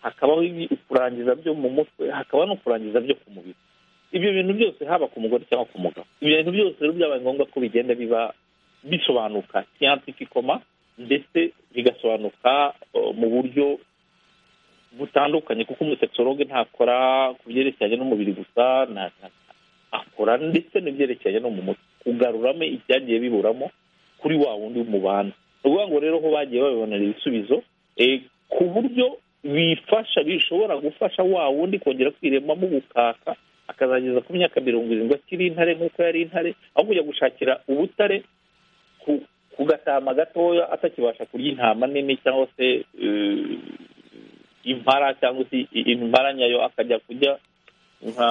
hakabaho ibi- kurangiza byo mu mutwe hakaba no kurangiza byo ku mubiri ibyo bintu byose haba ku mugore cyangwa ku mugabo ibyo bintu byose rero byabaye ngombwa ko bigenda biba bisobanuka siyansifikoma ndetse bigasobanuka eh, mu buryo butandukanye kuko umutekinologe ntakora ku byerekeranye n'umubiri gusa nta- nta- akora ndetse n'ibyerekeranye no mu mutwe kugaruramo ibyagiye biburamo kuri wa wundi mubana ni ukuvuga ngo rero aho bagiye babibonera ibisubizo eh, ku buryo bifasha bishobora gufasha wa wundi kongera kwiremamo ubukaka akazageza ku myaka mirongo irindwi akiri intare nk'uko yari intare aho kujya gushakira ubutare ku- ku gatama gatoya atakibasha kurya intama nini cyangwa se eh, impara cyangwa se i- impara nyayo akajya kurya nka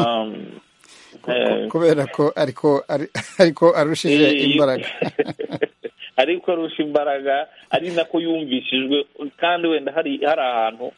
eh, kubera ko ariko ari- ariko arushije Eh, imbaraga ariko arusha imbaraga ari nako yumvishijwe kandi wenda hari hari ahantu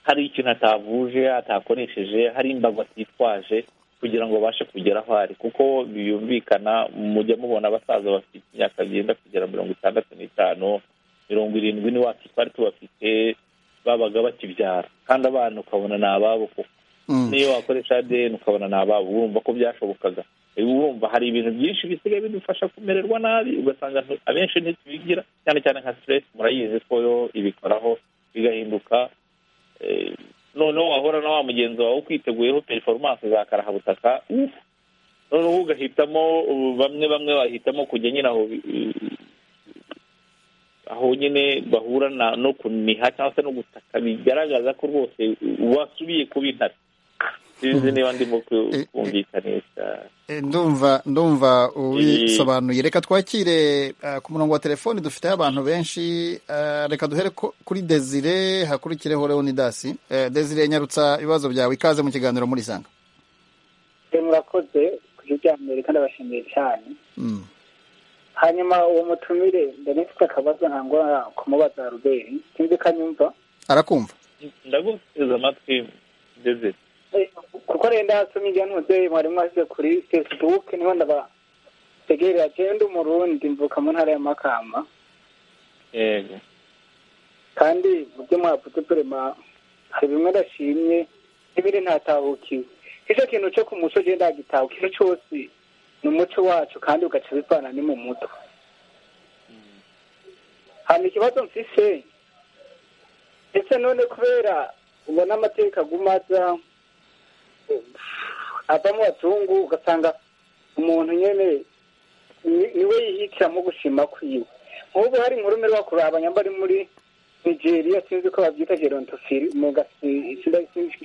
hari ikintu atavuje atakoresheje hari imbago atitwaje kugira ngo abashe kugera aho ari kuko biyumvikana mujya mubona abasaza bafite imyaka byenda kugera mirongo itandatu n'itanu mirongo irindwi ni wacu twari tubafite babaga bakibyara kandi abana ukabona ni ababo koko Mm. niyo wakoresha ADN ukabona ni ababo urumva ko byashobokaga uba urumva hari ibintu byinshi bisigaye bidufasha kumererwa nabi ugasanga ntu- abenshi ntitubigira cyane cyane nka stress murayizi ko yo ibikoraho bigahinduka eh, noneho wahora na wa mugenzi wawe ukwiteguyeho performance za karahabutaka uff noneho ugahitamo ubu bamwe bamwe bahitamo kujya nyine aho bi- aho nyine bahura na- no kuniha cyangwa se no gutaka bigaragaza ko rwose wasubiye kuba intare sinzi niba ndimo ku- Eh, eh. kumvikanisha Eh, ndumva ndumva ubisobanuye reka twakire eh, ku murongo wa telefoni dufiteho abantu benshi eh, reka duhere ko- kuri desire hakurikireho leonidasi Eh, desire nyarutsa ibibazo byawe ikaze mu kiganiro muri sanga murakoze ku byo bya mbere kandi abashimiye cyane Mm. hanyuma uwo mutumire ndabona ufite akabazo ntabwo kumubaza ruberi sinzi ko anyumva arakumva ndaguteze amatwi ndeze Eh, kuko rero ndasoma ibyo ntunze mwari mwashyize kuri facebook niho ndabategerera agenda umurundi mvuka mu ntara ya makamba yego kandi mu byo mwavuze turema hari bimwe ndashimye n'ibindi ntatahukiwe icyo kintu cyo ku muco ugenda ndagitahuka ikintu cyose ni umuco wacu kandi ugaca bivana ni mu mutwe hanyuma ikibazo mfise ndetse none kubera ubona amateka aguma aza ava mu bazungu ugasanga umuntu nyine ni- niwe yihitiramo gushima kwiwe nk'ubu hari inkuru mperwa kuraba nyamba ari muri nigeria sinzi ko babyita gerontofili mu gasi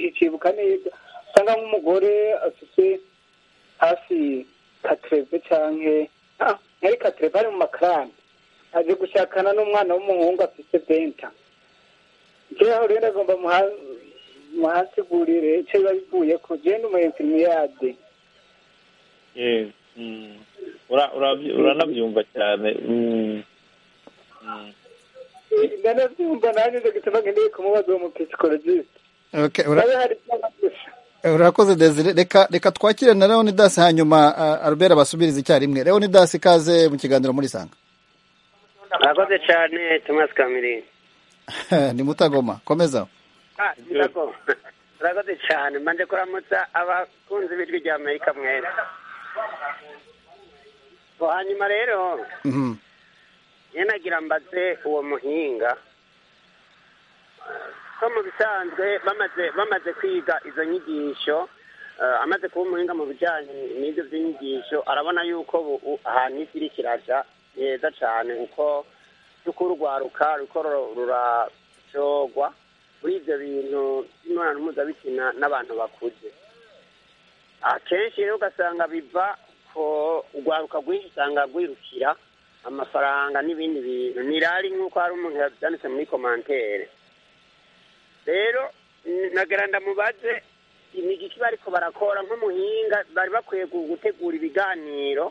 icibuka neza usanga nk'umugore afite hafi katereve canke ah, yari katereve ari mu makarani aje gushakana n'umwana w'umuhungu afite benta jewe rero ndagomba muha- muhasigurire ico biba bivuye ko jewe ndi umu infirmiyade yego Mm. Ura- urabyi- uranabyumva cyane Mm. Mm. ndanavyumva nanje nje gituma ngendeye kumubaza uwo mupsikologisite Okay, ura- abe hari vyabafasha urakoze desire reka reka twakire na leonidas hanyuma eh, albert abasubirize icyarimwe leonidas ikaze mu kiganiro muri sanga murakoze cyane tomasi kamiringi ni mutagoma komeza murakoze cyane manje kuramutsa abakunzi b'ijwi rya amerika mwese Ngo hanyuma rero Mhm. nyine nagira mbaze uwo muhinga ko mu bisanzwe bamaze bamaze kwiga izo nyigisho eh, amaze kuba umuhinga mu bijyanye n'ibyo by'inyigisho arabona yuko bu- u- ahantu isi iri kiraja ni heza cyane kuko kuko urwaruka ruko rurajogwa muri ibyo bintu by'imibonano mpuzabitsina n'abantu bakuze akenshi rero ugasanga biva ko urwaruka rwinshi usanga rwirukira amafaranga n'ibindi bintu nirari nk'uko hari umuntu yabyanditse muri komantere rero n- nagira ndamubaze imigiki bariko barakora nk'umuhinga bari bakwiye gu- gutegura ibiganiro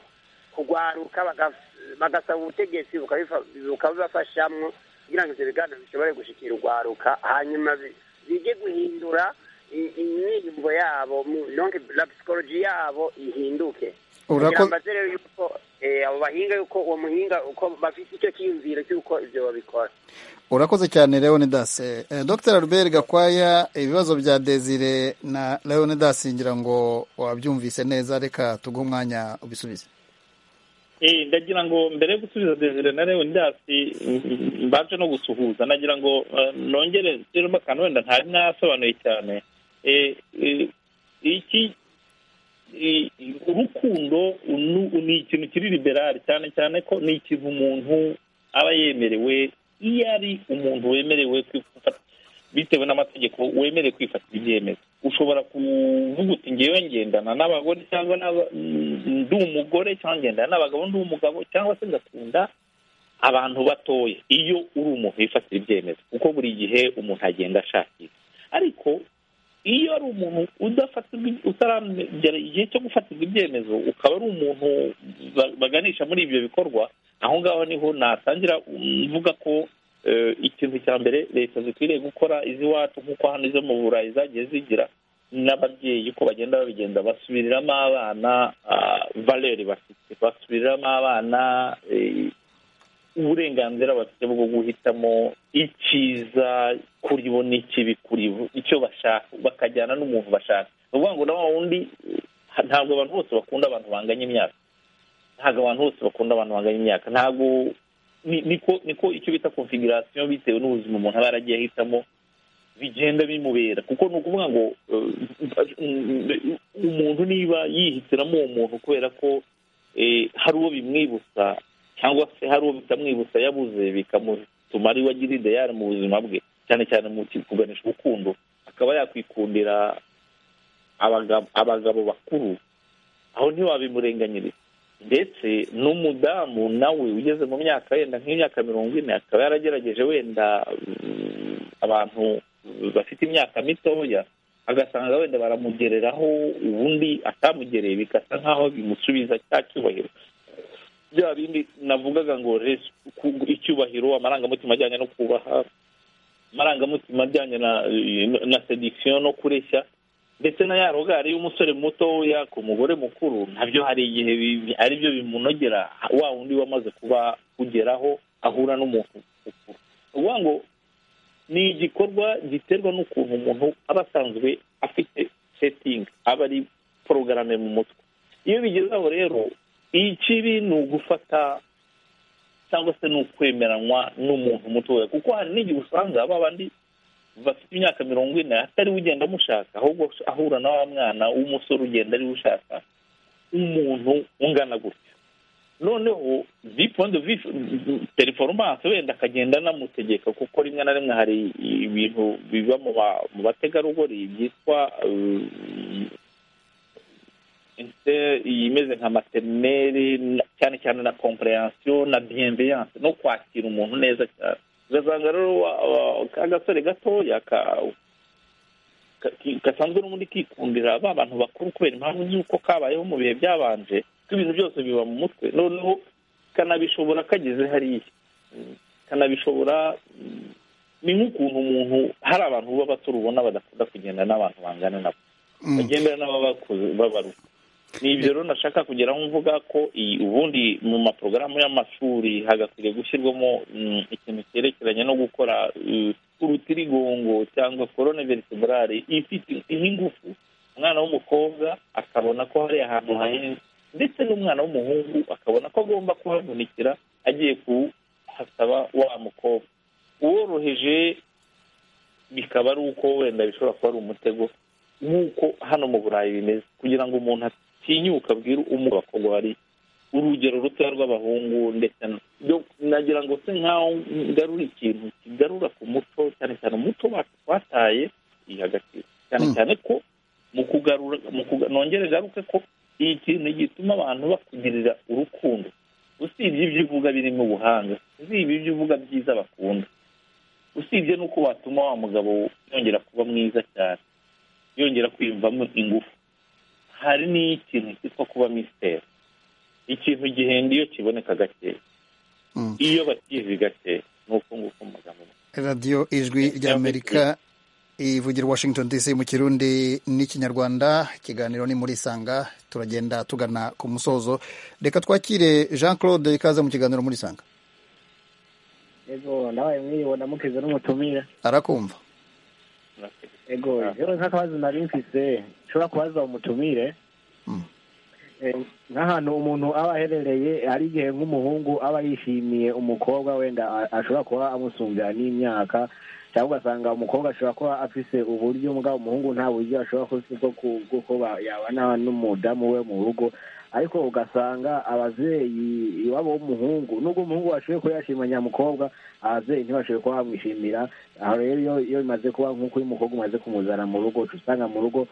kugwaruka baga- bagasaba ubutegetsi bukabifa- bukabibafashamwo kugira ngo ivyo biganiro bishobore gushikira ugwaruka hanyuma bi- bige guhindura i- imyiyumvo yabo mu- donc la psychologie yabo ihinduke Urako- kugira mbaze rero yuko eh, abo bahinga yuko uwo muhinga uko bafise icyo kiyumviro cy'uko ivyo babikora urakoze cyane leonidas Eh, dr albert gakwaya ibibazo bya desire na leonidas ngira ngo wabyumvise neza reka tuguhe umwanya ubisubize Eh, ndagira ngo mbere yo gusubiza desire na leonidasi mbanje no gusuhuza nagira ngo eh, nongere nsubiremo akantu wenda ntari nasobanuye cyane Eh, eh, iki i- i- urukundo unu- ni ikintu kiri liberali cyane cyane ko ni ikintu umuntu aba yemerewe iyo ari umuntu wemerewe kwifata bitewe n'amategeko wemerewe kwifatira ibyemezo ushobora kuvuga uti ngewe ngendana n'abagore cyangwa n'aba- mm, ndi umugore cyangwa ngendana n'abagabo ndi umugabo cyangwa se ngakunda abantu batoya iyo uri umuntu wifatira ibyemezo kuko buri gihe umuntu agenda ashakisha ariko iyo ari umuntu udafatirwa utaragera igihe cyo gufatirwa ibyemezo ukaba ari umuntu ba- baganisha muri ibyo bikorwa aho ngaho niho natangira mm, mvuga ko eh, ikintu cya mbere leta zikwiriye gukora iz'iwacu nk'uko hano izo mu burayi zagiye zigira n'ababyeyi uko bagenda babigenda basubiriramo abana valeri bafite basubiriramo abana eh, uburenganzira bafite bwo guhitamo icyiza kuri bo n'ikibi kuri bo icyo bashaka bakajyana n'umuntu bashaka ni ukuvuga ngo na wa wundi ha- ntabwo abantu bose bakunda abantu banganya imyaka ntabwo abantu bose bakunda abantu banganya imyaka ntabwo ni- niko niko icyo bita konfigurasiyo bitewe n'ubuzima umuntu aba yaragiye ahitamo bigenda bimubera kuko ni ukuvuga ngo eh, umuntu niba yihitiramo uwo muntu kubera ko eh, hari uwo bimwibutsa cyangwa se hari uwo bitamwibutsa yabuze bikamutuma ari we agira ideyari mu buzima bwe cyane cyane mu ki- kuganisha urukundo akaba yakwikundira abagabo abagabo bakuru aho ntiwabimurenganyiriza ndetse n'umudamu nawe ugeze mu myaka wenda nk'imyaka mirongo ine akaba yaragerageje wenda mm, abantu bafite imyaka mitoya agasanga wenda baramugereraho ubundi atamugereye bigasa nk'aho bimusubiza cya cyubahiro bya bindi navugaga ngo res- ku- icyubahiro amarangamutima ajyanye no kubaha amarangamutima ajyanye na na sediction no kureshya ndetse na ya rogari y'umusore mutoya ku mugore mukuru nabyo hari igihe bi- ari byo bimunogera wa wundi wamaze kuba kugeraho ahura n'umuntu mukuru ni ukuvuga ngo ni igikorwa giterwa n'ukuntu umuntu aba asanzwe afite setting aba ari porogarame mu mutwe iyo bigeze aho rero ikibi ni ugufata cyangwa se ni ukwemeranywa n'umuntu mutoya kuko hari n'igihe usanga ba bandi bafite imyaka mirongo ine atariwe ugenda amushaka ahubwo ahura na wa mwana w'umusore ugenda ariwe ushaka umuntu ungana gutya noneho vipondo performance wenda akagenda anamutegeka kuko rimwe na rimwe hari ibintu biba mu ba- mu bategarugori byitwa eh, ese yimeze nka materineri cyane cyane na komperansiyo na bienveyanse no kwakira umuntu neza cyane ugasanga rero wa- wa- ka gasore gatoya ka- ka- ki- gasanzwe n'ubundi kikundira ba bantu bakuru kubera impamvu z'uko kabayeho mu bihe byabanje ko ibintu byose biba mu mutwe noneho kanabishobora kageze hariya Mm, kanabishobora mm, ni nk'ukuntu umuntu hari abantu baba bato ubona badakunda kugenda n'abantu bangana nabo bagendera n'ababakuze babaruka ni ibyo rero nashaka kugeraho mvuga ko iyi ubundi mu maporogaramu y'amashuri hagakwiriye gushyirwamo mm, ikintu cyerekeranye no gukora eh, urutirigongo cyangwa korone veritebrale ifite iha ingufu umwana w'umukobwa akabona ko hari ahantu hahenze ndetse n'umwana w'umuhungu akabona ko agomba kuhavunikira agiye kuhasaba wa mukobwa uworoheje bikaba ari uko wenda bishobora kuba ari umutego nk'uko hano mu burayi bimeze kugira ngo umuntu atinyuka abwire umugabo abakobwa bari urugero rutoya rw'abahungu ndetse na- byo- nagira ngo se nk'aho ngarura ikintu kigarura ku muco cyane cyane umuco wacu twataye iyi agaciro cyane cyane ko mu kugarura mu kuga- nongere garuke ko iyi kintu gituma abantu bakugirira urukundo usibye ibyo uvuga birimo ubuhanga usibye ibyo uvuga byiza bakunda usibye n'uko watuma wa mugabo yongera kuba mwiza cyane yongera kwiyumvamo ingufu hari n'ikintu cyitwa kuba misiteri ikintu gihenda iyo kiboneka gakeya iyo batizi gake ni uko nguko amagambo radiyo ijwi ry'amerika ivugira washington dc mu kirundi n'ikinyarwanda ikiganiro ni muri isanga turagenda tugana ku musozo reka twakire jean claude ikaze mu kiganiro muri isanga yego nawe mwiriwe ndamukeze n'umutumire arakumva yego yewe nk'akabazo nari mfise nshobora kubaza umutumire nk'ahantu umuntu aba aherereye hari igihe nk'umuhungu aba yishimiye umukobwa wenda ashobora kuba amusumbya n'imyaka cyangwa ugasanga umukobwa ashobora kuba afise uburyo mbwa umuhungu nta buryo ashobora kuba bwo kuba yabana n'umudamu we mu rugo ariko ugasanga ababyeyi iwabo w'umuhungu nubwo umuhungu bashoboye kuba yashima nyamukobwa ababyeyi ntibashoboye kuba bamwishimira aho rero iyo bimaze kuba nk'uko uyu mukobwa umaze kumuzana mu rugo uca usanga mu rugo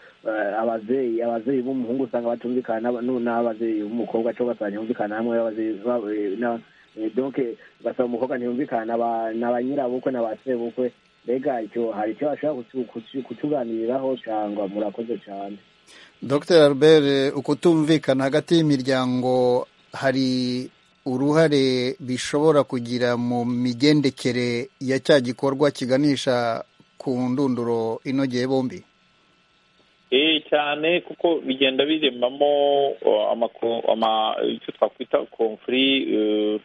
ababyeyi ababyeyi b'umuhungu usanga batumvikana n'ababyeyi b'umukobwa cyangwa ugasanga ntibumvikana hamwe donke ugasanga umukobwa ntibumvikana na ba nyirabukwe na ba sebukwe mbega icyo hari icyo bashobora kutuganiriraho cyangwa murakoze cyane dr albert ukutumvikana hagati y'imiryango hari uruhare bishobora kugira mu migendekere ya cya gikorwa kiganisha ku ndunduro inogeye bombi ee cyane kuko bigenda biremamo icyo twakwita konfuri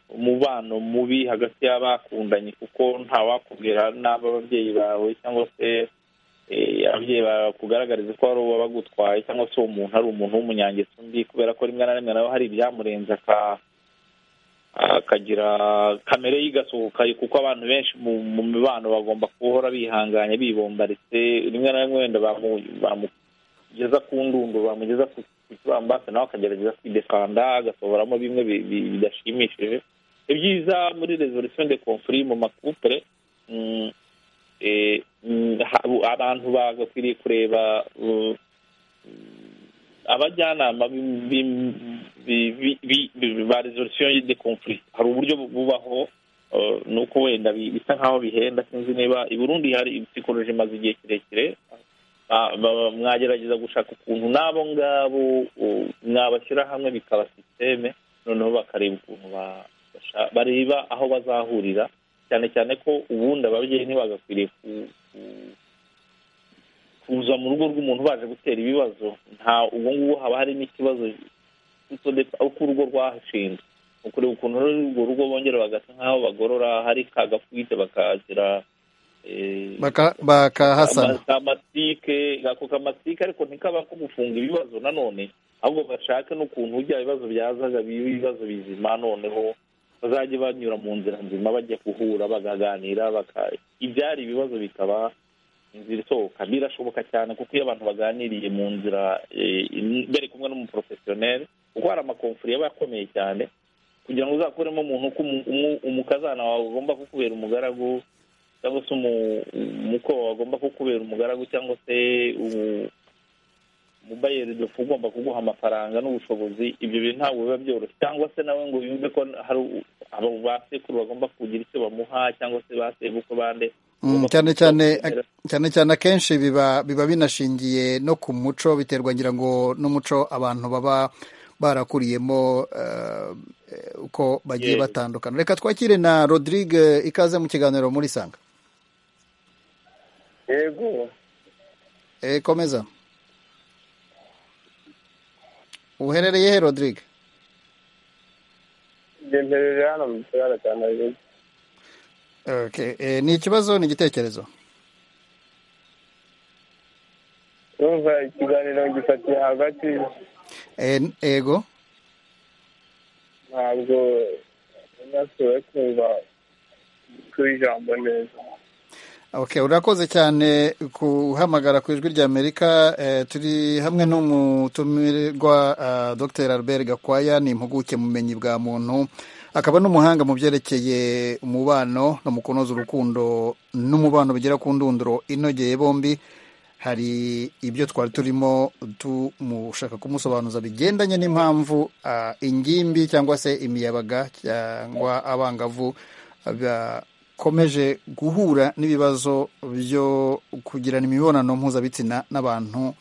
umubano mubi hagati y'abakundanye kuko ntawakubwira n'aba ababyeyi bawe cyangwa se ababyeyi bakugaragariza ko ari uwo bagutwaye cyangwa se uwo muntu ari umuntu w'umunyangeso mbi kubera ko rimwe na rimwe nawe hari ibyamurenze akagira kamere y'igasohoka kuko abantu benshi mu mibano bagomba guhora bihanganye bibombaritse rimwe na rimwe wenda bamugeza ku ndundu bamugeza ku kibambasi nawe akagerageza kwidefanda agasohoramo bimwe bidashimishije ibyiza muri resolisiyo de confuri mu makupure abantu bagakwiriye kureba abajyanama ba resolisiyo de confuri hari uburyo bubaho ni uko wenda bisa nk'aho bihenda sinzi niba i burundi hari psikoloji imaze igihe kirekire mwagerageza gushaka ukuntu n'abo ngabo mwabashyira hamwe bikaba sisiteme noneho bakareba ukuntu bareba aho bazahurira cyane cyane ko ubundi ababyeyi ntibagakwiriye kuza mu rugo rw'umuntu baje gutera ibibazo nta ubu ngubu haba hari n'ikibazo uko urugo rwashinzwe ni ukureba ukuntu urwo rugo bongera bagasa nk'aho bagorora hari kagafwite bakagira bakahasana kamasike ako kamasike ariko ntikaba ko gufunga ibibazo nanone ahubwo bashake n'ukuntu bya bibazo byazaga ibibazo bizima noneho bazajya banyura mu nzira nzima bajya guhura bakaganira ibyari ibibazo bikaba inzira isohoka birashoboka cyane kuko iyo abantu baganiriye mu nzira bari kumwe n'umuporofesiyoneri kuko hari amakomfuri aba akomeye cyane kugira ngo uzakuremo umuntu ko umukazana wawe agomba kukubera umugaragu cyangwa se umuko wawe agomba kukubera umugaragu cyangwa se mubayeri dufu ugomba kuguha amafaranga n'ubushobozi ibyo bintu ntabwo biba byoroshye cyangwa se nawe ngo yumve ko hari ba sekuru bagomba kugira icyo bamuha cyangwa se ba sebuko bande cyane cyane cyane cyane akenshi biba biba binashingiye no ku muco biterwa ngira ngo n'umuco abantu baba barakuriyemo uko bagiye batandukana reka twakire na rodrigue ikaze mu kiganiro muri sanga yego komeza uherereye he rodrigue mbereye hano mu kiraro cya nairobi ni ikibazo ni igitekerezo urumva ikiganiro gifatiye hagati ego ntabwo nasubiye kumva kuri ijambo neza Okay, urakoze cyane kuhamagara ku ijwi ry'Amerika eh, turi hamwe n'umutumirwa uh, Dr. Albert Gakwaya ni impuguke mu bumenyi bwa muntu akaba n'umuhanga mu byerekeye umubano no mu kunoza urukundo n'umubano bigera ku ndunduro inogeye bombi hari ibyo twari turimo tumushaka kumusobanuza bigendanye n'impamvu uh, ingimbi cyangwa se imiyabaga cyangwa abangavu uh, bakomeje guhura n'ibibazo byo kugirana imibonano mpuzabitsina n'abantu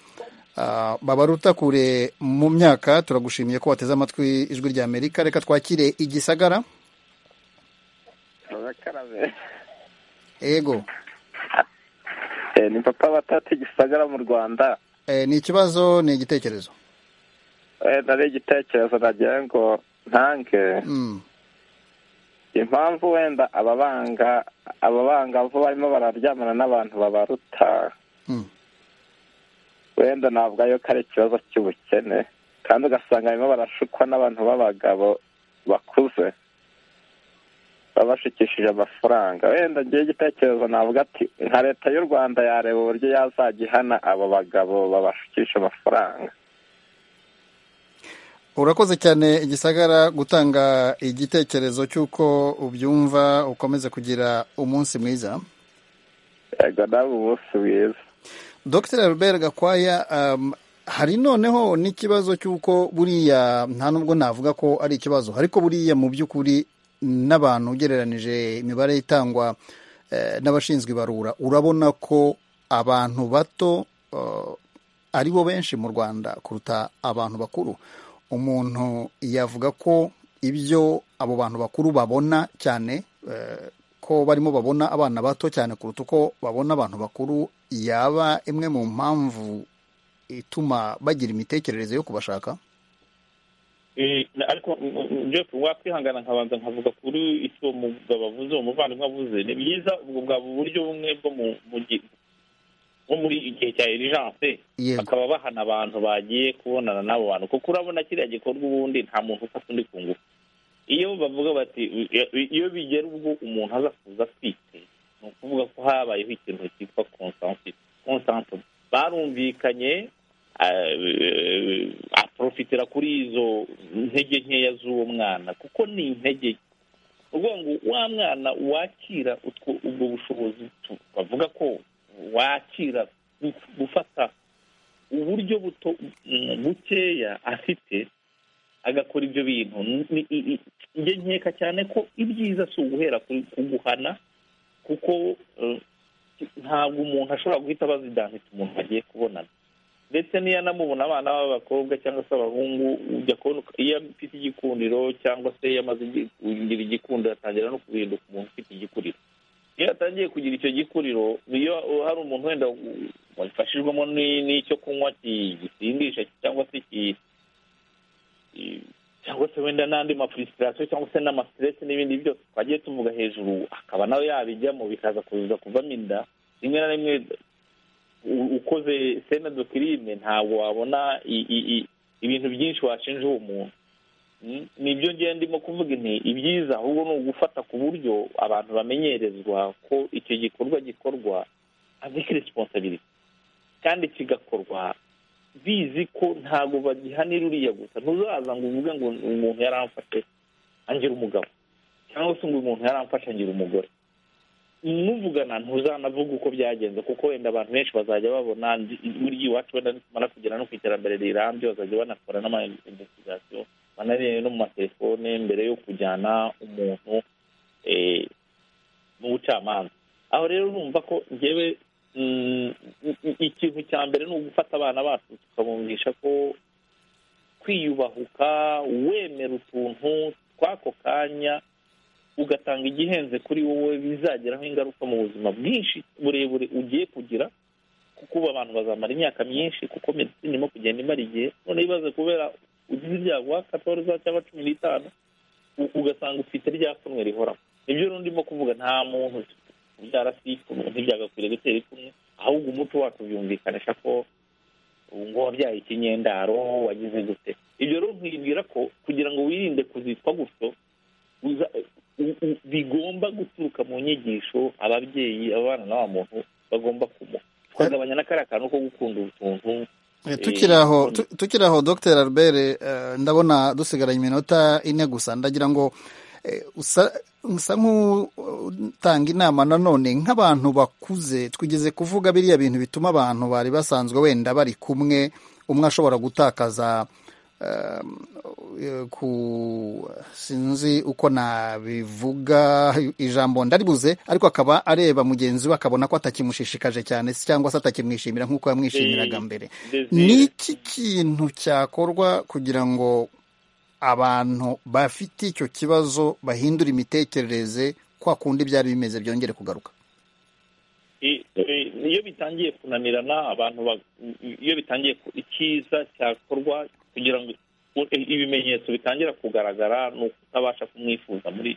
Ah, babaruta kure mu myaka turagushimiye ko wateze amatwi ijwi rya amerika reka twakire igisagara abakarabe ego Eh, ni papa batatu igisagara mu rwanda Eh, ni ikibazo ni igitekerezo Eh, nari igitekerezo nagira ngo ntange Mm. impamvu wenda ababanga ababangavu barimo bararyamana n'abantu babaruta Mm. wenda ntabwo ayo ko ari ikibazo cy'ubukene kandi ugasanga barimo barashukwa n'abantu b'abagabo bakuze babashikishije amafaranga wenda ngewe igitekerezo navuga ati nka leta y'u rwanda yareba uburyo yazajya ihana abo bagabo babashukisha amafaranga urakoze cyane igisagara gutanga igitekerezo cy'uko ubyumva ukomeze kugira umunsi mwiza yego nawe umunsi mwiza dr albert gakwaya um, hari noneho n'ikibazo cy'uko buriya nta nubwo navuga ko ari ikibazo ariko buriya mu by'ukuri n'abantu ugereranije imibare itangwa eh, n'abashinzwe ibarura urabona ko abantu bato eh, ari bo benshi mu rwanda kuruta abantu bakuru umuntu yavuga ko ibyo abo bantu bakuru babona cyane eh, ko barimo babona abana bato cyane kuruta uko babona abantu bakuru yaba imwe mu mpamvu ituma bagira imitekerereze yo kubashaka Eh, na- ariko mm, mm, Jeff wakwihangana nkabanza nkavuga kuri icyo uwo mugabo avuze uwo muvandimwe avuze ni byiza ubwo bwaba uburyo bumwe bwo mu mu gi- nko muri igihe cya erijanse Yego. bakaba bahana abantu bagiye kubonana n'abo bantu kuko urabona kiriya gikorwa ubundi nta muntu ufata undi ku ngufu iyo bavuga bati "Iyo- iyo bigera ubwo umuntu aza kuza atwite ni ukuvuga ko habayeho ikintu cyitwa consensus consensus barumvikanye eh, aprofitira kuri izo ntege nkeya z'uwo mwana kuko ni intege nke uvuga ngo wa mwana wakira utwo ubwo bushobozi tu- bavuga ko wakira guf- gufata uburyo buto mm, bukeya afite agakora ibyo bintu Ni- i- i- njye nkeka cyane ko ibyiza si uguhera ku- ku guhana kuko eh, ntabwo umuntu ashobora guhita abazidahita umuntu agiye kubonana ndetse n'iyo anamubona abana b'abakobwa cyangwa se abahungu ujya kubona uko- iyo afite igikundiro cyangwa se iyo amaze igi- kugira igikundiro atangira no guhinduka umuntu ufite igikuriro iyo atangiye kugira icyo gikuriro iyo hari umuntu wenda u- wafashijwemo ni- n'icyo kunywa ki- gisindisha cyangwa se ki- i- cyangwa se wenda n'andi mafurisitirasiyo cyangwa se n'amasiteresi n'ibindi byose twagiye tuvuga hejuru akaba nawe yabijyamo bikaza kuza kuvamo inda rimwe na rimwe u- ukoze sena do kirime ntabwo wabona i- i- i- ibintu byinshi washinja uwo muntu Mm, nibyo ngiye ndimo kuvuga nti ibyiza ahubwo ni ugufata ku buryo abantu bamenyerezwa ko icyo gikorwa gikorwa avec responsibility kandi kigakorwa bizi ko ntabwo bagihanira uriya gusa ntuzaza ngo uvuge ngo umuntu yaramfashe angira umugabo cyangwa se ngo umuntu yaramfashe angira umugore muvugana ntuzanavuga uko byagenze kuko wenda abantu benshi bazajya babona ndi- buriya iwacu wenda nitumara kugera no ku iterambere rirambye bazajya banakora n'ama-investigation banarebe no mu matelefone mbere yo kujyana umuntu eh, mu bucamanza aho rero urumva ko ngewe mm, i- i- ikintu cya mbere ni ugufata abana bacu tukabumvisha ko kwiyubahuka wemera utuntu tw'ako kanya ugatanga igihenze kuri wowe bizageraho ingaruka mu buzima bwinshi burebure ugiye kugira kuko ubu abantu bazamara imyaka myinshi kuko medicine irimo kugenda imara igihe none bibaze kubera ugize ibyago wa katorza cyangwa cumi n'itanu u- ugasanga ufite rya pfunwe rihoraho nibyo rero ndimo kuvuga nta muntu ubyara si ipfunwe ntibyagakwiriye gutera ipfunwe ahubwo umuco wacu byumvikanisha ko ubu ngo wabyaye ikinyendaro wagize gute ibyo rero nkwibwira ko kugira ngo wirinde kuzitwa gutyo uza- u- u- bigomba guturuka mu nyigisho ababyeyi abana n'aba muntu bagomba kumuha tukagabanya n'akariya kantu ko gukunda utuntu Eh, eh, tukiri aho tu- tukiri aho dr albert eh, ndabona dusigaranye iminota ine gusa ndagira ngo eh, usa usa nk'utanga inama nanone nk'abantu bakuze twigeze kuvuga biriya bintu bituma abantu bari basanzwe wenda bari kumwe umwe ashobora gutakaza eh, ku sinzi uko nabivuga ijambo ndaribuze ariko akaba areba mugenzi we akabona ko atakimushishikaje cyane cyangwa se atakimwishimira nk'uko yamwishimiraga mbere ni iki kintu cyakorwa kugira ngo abantu bafite icyo kibazo bahindura imitekerereze kwa kundi byari bimeze byongere kugaruka iyo bitangiye kunanirana abantu iyo bitangiye icyiza cyakorwa kugira ngo ibimenyetso bitangira kugaragara ni ukutabasha kumwifuza muri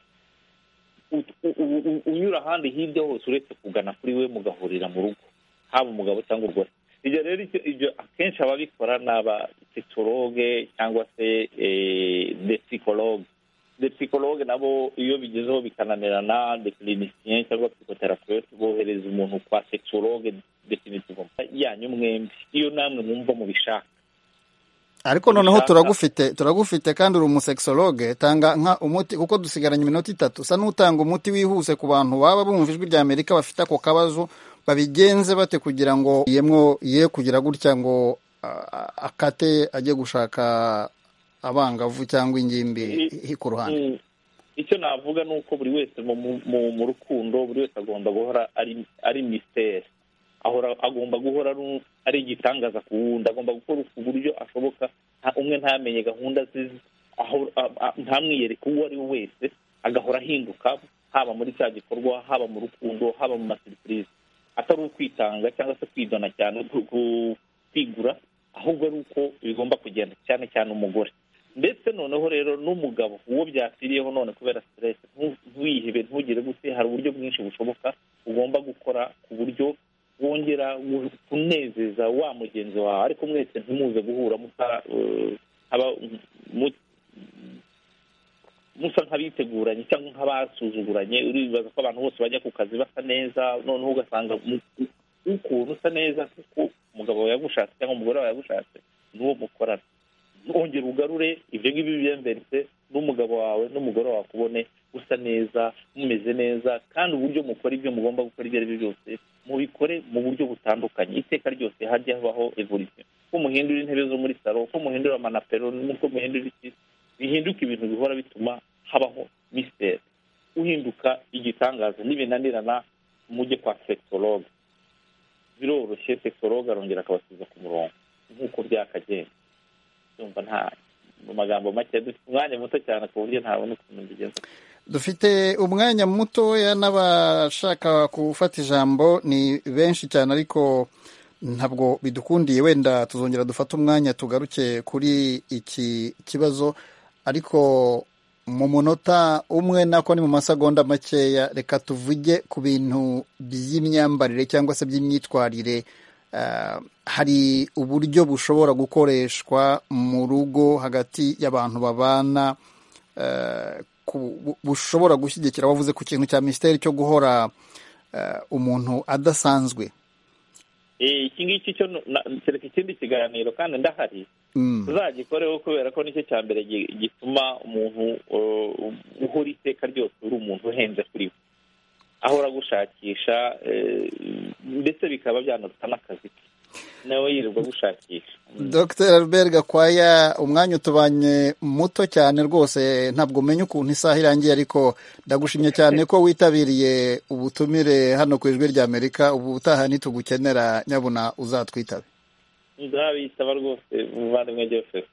unyura ahandi hirya hose uretse kugana kuri we mugahurira mu rugo haba umugabo cyangwa umugore ibyo rero ibyo akenshi ababikora ni abapsikologe cyangwa se depsikologe depsikologe nabo iyo bigezeho bikananirana dekirinisiyen cyangwa psikoterapeute bohereza umuntu kwa sekisologe definitivo yanyu mwembi iyo namwe mwumva mubishaka ariko noneho turagufite turagufite kandi uri umusekisologe tanga nka umuti kuko dusigaranye iminota itatu usa n'utanga umuti wihuse ku bantu baba bumva ijwi rya amerika bafite ako kabazo babigenze bate kugira ngo yemwo ye kugira gutya ngo akate ajye gushaka abangavu cyangwa ingimbi ku ruhande icyo navuga ni uko buri wese mu rukundo buri wese agomba guhora ari misiteri ahora agomba guhora ari igitangaza ku wundi agomba gukora ku buryo ashoboka umwe ntamenye gahunda ze ntamwiyereke uwo ari we wese agahora ahinduka haba muri cya gikorwa haba mu rukundo haba mu maserivisi atari ukwitanga cyangwa se kwidona cyane kwigura ahubwo ari uko bigomba kugenda cyane cyane umugore ndetse noneho rero n'umugabo uwo byakwiriyeho none kubera siteresi ntuyihebe ntugire gute hari uburyo bwinshi bushoboka ugomba gukora ku buryo wongera kunezeza wa mugenzi wawe ariko mwese ntimuze guhura musa nk'abiteguranye cyangwa nk'abasuzuguranye uribaza ko abantu bose bajya ku kazi basa neza noneho ugasanga ukuntu usa neza kuko umugabo wawe yagushatse cyangwa umugore wawe yagushatse n'uwo mukorana ntongere ugarure ibyo ngibyo byemberetse n'umugabo wawe n'umugore wawe akubone usa neza mumeze neza kandi uburyo mukora ibyo mugomba gukora ibyo ari byo byose mubikore mu buryo butandukanye iteka ryose hajya habaho evolisiyo ko muhindura intebe zo muri salo ko muhindura amanapero nuko muhindura iki bihinduka ibintu bihora bituma habaho misiteri uhinduka igitangaza n'ibinanirana mujye kwa sekisologe biroroshye sekisologe arongera akabasiza ku murongo nk'uko byakagenda yumva nta mu magambo make dufite umwanya muto cyane ku buryo ntabona ukuntu mbigenza dufite umwanya mutoya n'abashaka gufata ijambo ni benshi cyane ariko ntabwo bidukundiye wenda tuzongera dufate umwanya tugaruke kuri iki kibazo ariko mu munota umwe nako ni mu masegonda makeya reka tuvuge ku bintu by'imyambarire cyangwa se by'imyitwarire hari uburyo bushobora gukoreshwa mu rugo hagati y'abantu babana bushobora gushyigikira wavuze ku kintu cya misiteri cyo guhora umuntu adasanzwe iki ngiki cyo kereka ikindi kiganiro kandi ndahari tuzagikoreho kubera ko nicyo cya mbere gituma umuntu uhora iteka ryose uri umuntu uhenze kuri we ahora gushakisha ndetse bikaba byanaruta n'akazi ke nawe yirirwa gushakisha dr albert gakwaya umwanya utubanye muto cyane rwose ntabwo umenya ukuntu isaha irangiye ariko ndagushimye cyane ko witabiriye ubutumire hano ku ijwi rya amerika ubu utaha ntitugukenera nyabuna uzatwitabe nzabitaba rwose umuvandimwe joseph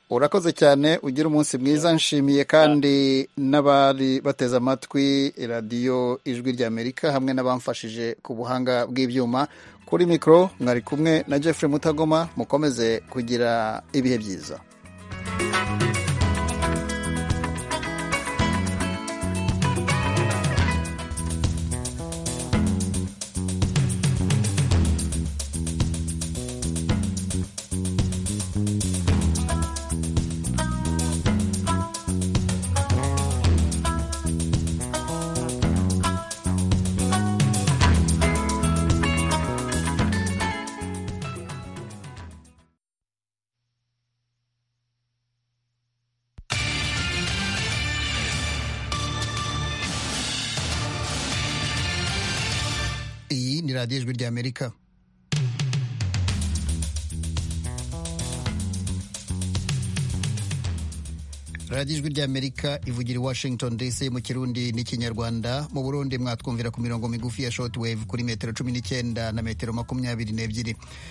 urakoze cyane ugira umunsi mwiza nshimiye kandi n'abari bateze amatwi radiyo ijwi rya amerika hamwe n'abamfashije ku buhanga bw'ibyuma kuri mikoro mwari kumwe na Jeffrey mutagoma mukomeze kugira ibihe byiza radiyo ijwi ry'amerika radiyo ijwi ry'amerika ivugira i washington dc mu kirundi n'ikinyarwanda mu burundi mwatwumvira ku mirongo migufi ya shoti wave kuri metero cumi n'icyenda na metero makumyabiri n'ebyiri